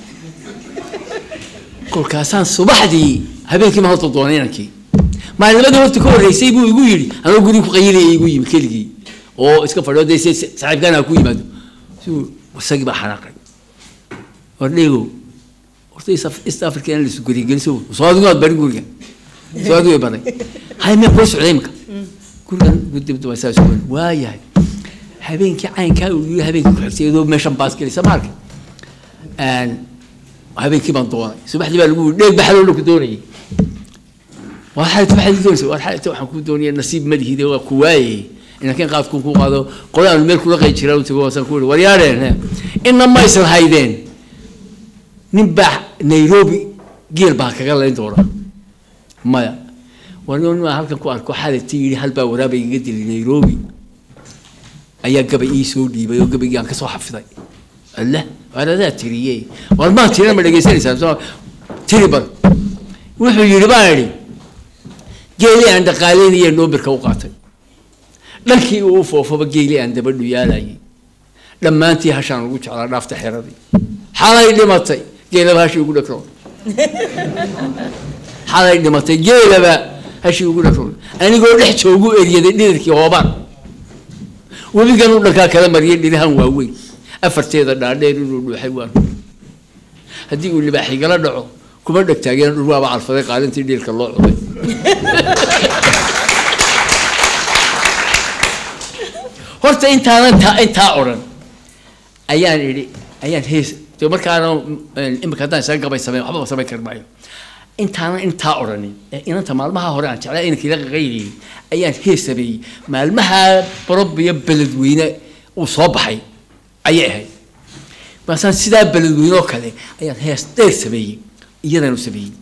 kolkaasaan subaxdii habeenkii ma horta doonay inankii maalinimadii horta ka horreysay buu igu yidhi anoo guriga ku qayilaya igu yimi keligii oo iska fadhiyo dee se saaxiibkaan ha ku yimaado siuu isagii baa xanaaqay wardheego horta East- east africa in laisu gurigeliso soo adigu aad bari guriga soo adigu ay baray hay miyaa kula socday imika gurigan gudibda waa saas weyn waayahay habeenkii caynkaa uu yiri habeenkii ku xigtay iyadoo meeshan baas gelisa ma arkay Een, habeenkii baan doonay subaxdii baa lagu yiri dheeg baxaloo la ku doonayay waa xalayta waxaad ii doonaysa waa xalayta waxaan kuu doonaya nasiib ma lihide waa ku waayey inankeen qaadkuu ku qaado qole aanu meel kula qay jiraa u tago waasaan ku yidhi waryaadheen inna ma aysan haydeen nin baa nairobi geel baa kaga layn doona maya war nin maa halkan ku arko xalayta yidhi hal baa waraaba igaga dilay nairobi ayaa gabay ii soo dhiibay oo gabaygii aan ka soo xafiday alle waar adaa tiriye war maa tirina ma dhegaysanaysaa soo tiri bal wuxuu yidhi baa idhi geeli aan dhaqaaleynaya noobirka u qaatay dhankii uu foofaba geeli aan dabadhu yaalayay dhammaantii hashaan ugu jeclaa dhaafta xeradii xalay dhimatay geelaba hashii ugu dhakroon xalay dhimatay geelaba hashii ugu dhakroon anigoo dhex joogu eryaday dhididkii hoobaan webigan u dhankaa kala mariyay dhirahan waaweyn afarteeda dhaadheer inuu dhuuxay waan haddii uu libaaxigala dhaco kuma dhegtaageen dhurwaaba calfaday qaalintii dhiilka loo cuday horta intaanan taa intaa odhan ayaan idhi ayaan hees de markaana imika haddaan isaga gabay sameyn waxba samayn kari maayo intaanan intaa odhanin ee inanta maalmaha hore aan jeclaa inankii la qaqayliyey ayaan hees sameeyey maalmaha barobiyo beledweyne uu soo baxay ayay ahayd maasaan sidaa beledweyne oo kale ayaan hees dheer sameeyey iyadanu sameeyey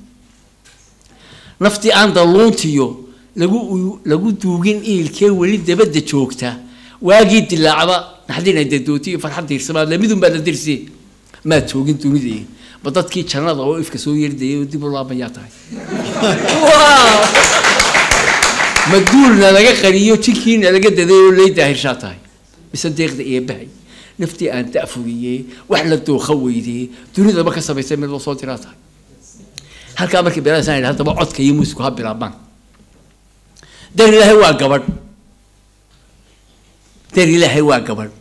naftii aan dalluuntiyo lagu lagu duugin iilkee weli dabadda joogta waagii dilaacda naxdina dadooti iyo farxad diirsamaad lamidun baa la dirsi maad joogin dunida ma dadkii jannada oo ifka soo yerdayay oo dib u laabayaa tahay ma duulna laga qariyo jinkiina laga daday oo lay daahirshaa tahay mise deeqda eebbahay naftii aan da'furiyey wax la dooqa weydee dunidaba ka samaysay mid loo soo diraa tahay halkaa markii beelaasaan yidhi haddaba codka iyo muusiku ha bilaabmaan dar ilaahay waa gabadh dar ilaahay waa gabadh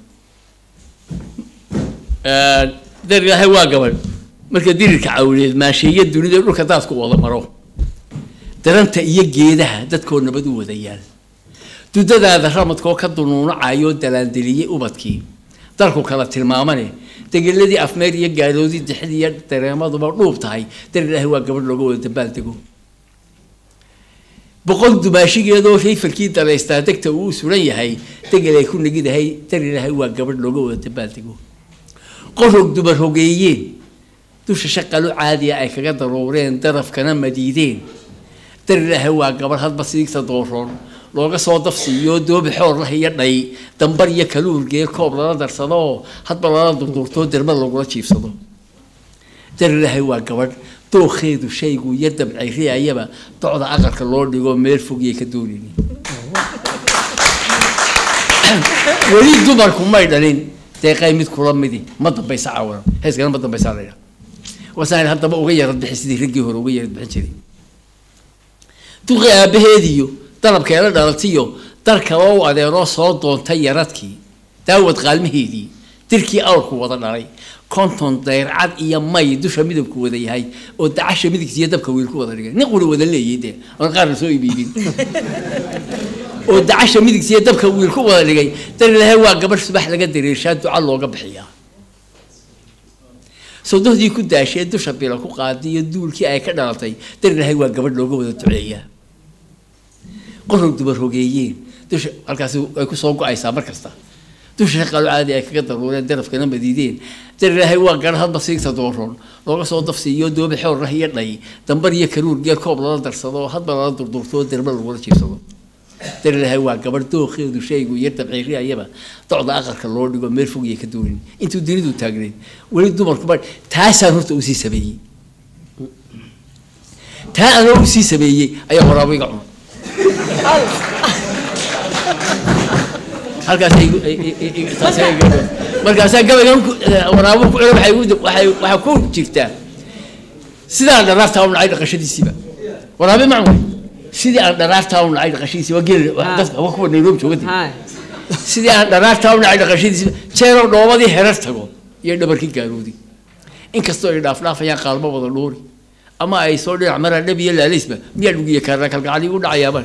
dar ilaahay waa gabadh marka dirirka cawleed maasheeya dunida dhulka daadku wada maro daranta iyo geedaha dadkoo nabad u wada yaal dudadaada ramadkoo ka dunuunacayoo dalaandeliyey ubadkii dalku kala tilmaamane degeladii afmeer iyo gaaloodii dixid iyo dareemaduba dhuub tahay dar ilaahay waa gabadh looga wada dabaaldego boqol dumaashigeedoo rayfalkii dalaystaa degta uu suran yahay degel ay ku negidahay dar ilaahay waa gabadh looga wada dabaaldego qorog dumar hogeeyeen dusha shaqalu caadiya ay kaga daruureen darafkana madiideen dar ilaahay waa gabadh hadba siigta dooroon looga soo dafsiiyo doobi xoor lah iyo dhay dambar iyo kaluurgee koob lala darsado oo hadba lala durduurtoo dermad lagula jiifsado dar ilaahay waa gabadh dookheedu shaygu iyo dabcay riayaba docda aqalka loo dhigo meel fogiyay ka doonaynin weli dumarku may dhalin deeqay mid kula midi ma dambaysa caawano heeskana ma dambaysa la yidhaha wasaan haddaba uga yarad bixi sidii raggii hore uga yarad bixin jiray duqi aabbaheediyo dalabkeela dhalatiyo dar kale u adeeroo soo doontay yaradkii daawad qaalmaheedii dirkii awrku wada dhalay konton dayrcad iyo may dusha midabku wada yahay oo dacasha midigtiiyo dabka wiil ku wada dhigay nin quri wada leeyay dee aan qaarna soo iibiibin oo dacasha midigtiiyo dabka wiil ku wada dhigay dar ilaahay waa gabadh subax laga dareershaa duca looga bixiyaa sawdahdii ku daashee dusha bila ku qaaday iyo duulkii ay ka dhalatay dar ilaahay waa gabadh looga wada duceeyaa qorog dumar hogeeyeen dusha halkaasi ay ku soo go-aysaa mar kasta dusha shaqalu caadi ay kaga daruureen darafkana madiideen dar ilaahay waa gar hadba siigta dooroon looga soo dafsiiyo doobi xoor lah iyo dhay dambar iyo karuur geer koob lala darsado hadba lala durdurtoo derma lagula jiifsado dar ilaahay waa gabadh dookheedu shaygu iyo dabciiriyayaba docda aqalka loo dhigo meel fogiyay ka doonin intuu dunidu taagneed weli dumarkuba taasaan horta usii sameeyey taa anoo usii sameeyey ayaa waraabo iga cunay markaasaa gabaygan waraabo ku celo waxaa ku jirtaa sidaan dharaartaa u nacay dhaqashadiisiiba waraabe macmay sidii aan dharaartaa u nacay dhaqashadiisi waa geel dadka waa kuwa nairobi joogadi sidii aan dharaartaa u nacay dhaqashadiisiiba jeeroo dhoobadii herar tago iyo dhabarkii gaaroodi inkastoo ay dhaafdhaafayaan qaalmo wada dhuuri ama ay soo dhinac maraan dhab iyo laalaysba miyaa dhugiya kaarna kalgacali u dhacayaaba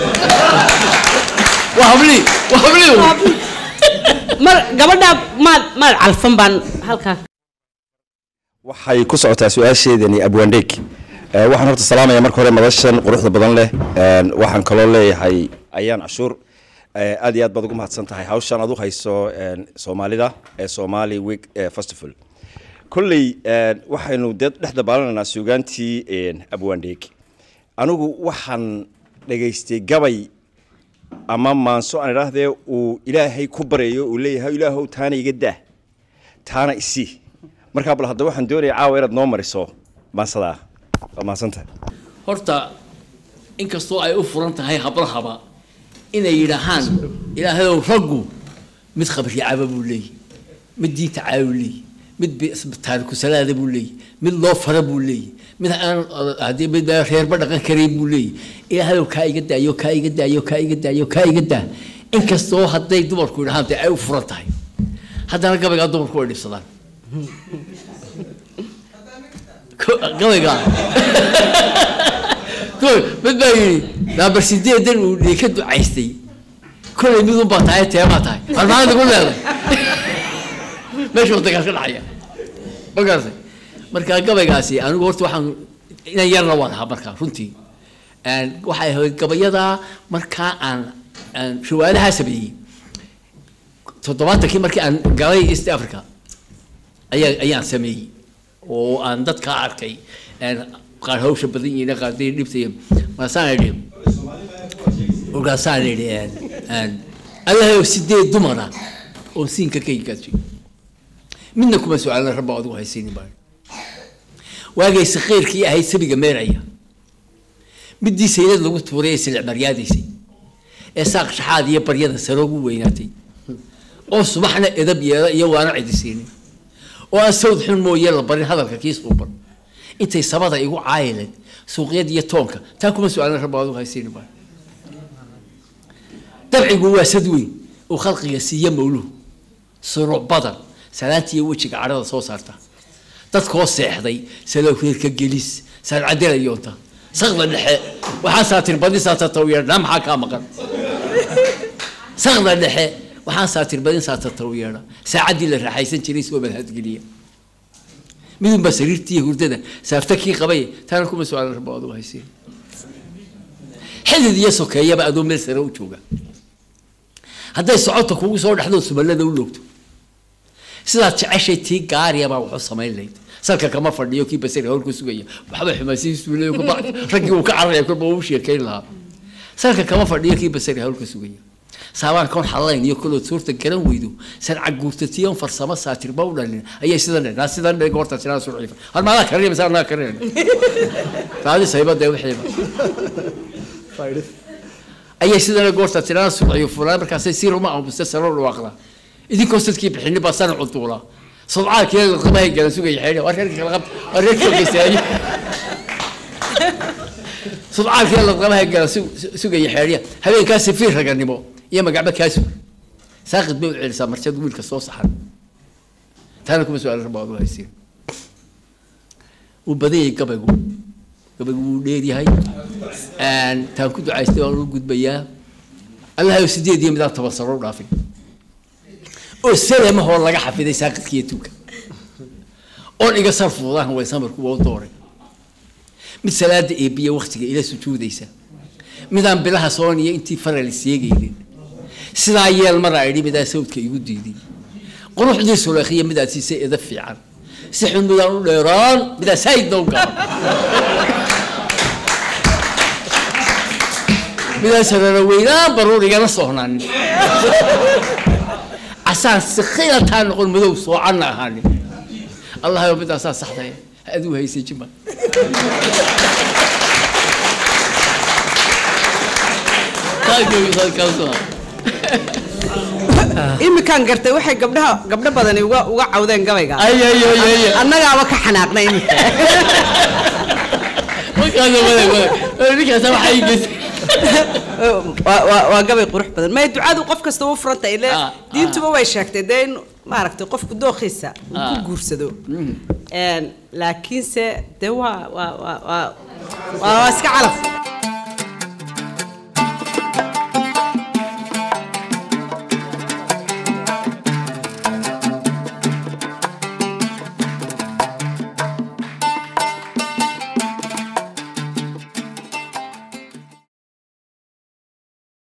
waa habli waa habli mar gabadhaa maad maad calfan baan halkaa waxay ku socotaa su-aasheedani abwaandheeg waxaan horta salaamaya marka hore madashan quruxda badan leh waxaan kaloo leeyahay ayaan cashuur aad iyo aad baad ugu mahadsan tahay hawshan aad u hayso soomaalida ee somali week festival kolley waxaynu dee dhex dabaalanaynaa suugaantii abwaandheeg anigu waxaan dhegaystay gabay ama maanso aan idhaahdee uu ilaahay ku baryayo uu leeyahay ilaahow taana iga daa taana isii markaa bal hadda waxaan doonaya caawa inaad noo mariso maansadaa waa mahadsantahay horta inkastoo ay u furan tahay hablahaba inay yidhaahaan ilaahayow raggu mid khabricaba buu leeyahy mid diinta caawu leeyahy mid taariku salaada buu leeyahy mid loo fara buu leeyahy mid aan haddii mid reerba dhaqan karayn buu leeyahy ilaahayow kaa iga daayo kaa iga daayo kaa iga daayo kaa iga daa inkastoo hadday dumarku yidhahaan dee ay u furan tahay haddana gabaygaa dumarku way dhibsadaan gabaygaa mid baa yidhi naabar sideedan uu dhii ka ducaystay kolay midun baa tahay teemaa tahay armaxaad igu leeday meesha waddankaas ka dhacaya ma garatay marka gabaygaasi anigu horta waxaan inan yarna waan ahaa markaa runtii waxay ahayd gabayadaa markaa aan aan riwaayadahaa sameeyey toddobaatankii markii aan galay east africa ayaa ayaan sameeyey oo aan dadka arkay qaar hawsha badan yihiin qaar day dhibtay markaasaan idhi markaasaan idhi allahayow sideed dumara oo siinka ka higaajay midna kuma su-aalna rabba adigu haysiinin baa waagay sakhiirkii ahayd sabiga meeraya midii saylad lagu tuuray ee silic maryaadaysay ee saaq shaxaad iyo baryada sare ugu weynaatay oo subaxna edab yeela iyo waana cidisiinin oo aan sawd xun mooye la barin hadalka kiis uuban intay sabada igu caayileed suuqyada iyo toonka taa kuma su-aalna rabba adigu haysiinin baa dabcigu waa sad weyn uu khalqiga siiya mawluhu suruuc badan salaanta iyo wejiga cadhada soo saarta dadkoo seexday salowreerka gelis saarcadelayoonta sakda dhexe waxaa saatir badin saatatawyedha maxaa kaa maqan sakda dhexe waxaan saatir badin saatatawyedha saacaddii la raaxaysan jiray soo madhadgeliya midunba sariirtii iyo hurdada saafta kii qabay taana kuma su-aalan rabo adugu haysiin xidid iyo sokeeyaba adoo meel sare u jooga hadday socodta kugu soo dhexdoo sumalada u loogto sidaad jeceshay tii gaariyabaa waxu samayn lahayd salka kama fadhiyo kii basari howlku sugaya waxba xumaasihiisuulayo kabacdi raggii uu ka cararaya kolba uu sheekayn lahaa salka kama fadhiyo kii basari howlka sugaya saabaan koon xalayn iyo kolood suurta garan weydo sanca guurtatiyon farsamo saatirba u dhalin ayay sidan dhenaa sidan dhe goorta sinaa surciifa hal maadaa karinay mise anaa karinay taadi saybadee wixiiba ayay sidana goorta tirana surciyo fulaan markaasay si ruma ambuste saro dhawaaqdaa idinkoo sadkii bixini baa sana cuntuulaa sodcaalkii laqabahay gala sugaya xeedha waa reerka kala qabta waa reerka geysaaye sodcaalkii laqabahay gala sugaya xeedhya habeenkaa safiir raganimo iyo magacba kaa sug saaqid bay u celisaa marshad wiilka soo saxan taana kuma su-aal rabaa adu haysiin uu badan yahay gabaygu gabaygu wuu dheeryahay taan ku ducaystay waan u gudbayaa allahayo sideed iyo midaan toban sano u dhaafin oo salamahoo laga xafiday saaqidkiiyo tuuka oon iga sarfuudahan way samarku waa u dooray mid salaada eebiya waktiga ila sujuudaysa midaan bilaha sooniya intii faral seegaynin sidaa yeel maraa idhi midaan sawdka igu diiday quruxdii suleekhiya midaad siisay eda fiican si xun midaan u dheeraan midaan saayidna u gaaban midaan sarara weynaan baruur igana sohnaanin casaan sikhilataa noqon madow soocanna ahaanin allahayo midaasaa saxdaya aduu haysay jima imikaan gartay waxay gabdhaha gabdho badani uga uga cawdeen gabayga annagaaba ka xanaaqnay imika waa- waa waa gabay qurux badan may ducadu qof kasta u furanta ile diintuba way sheegtay dee in maaragtay qofku dookhiisa uu ku Ah. guursado Een, laakiinse dee waa waa waa waa waa iska calaf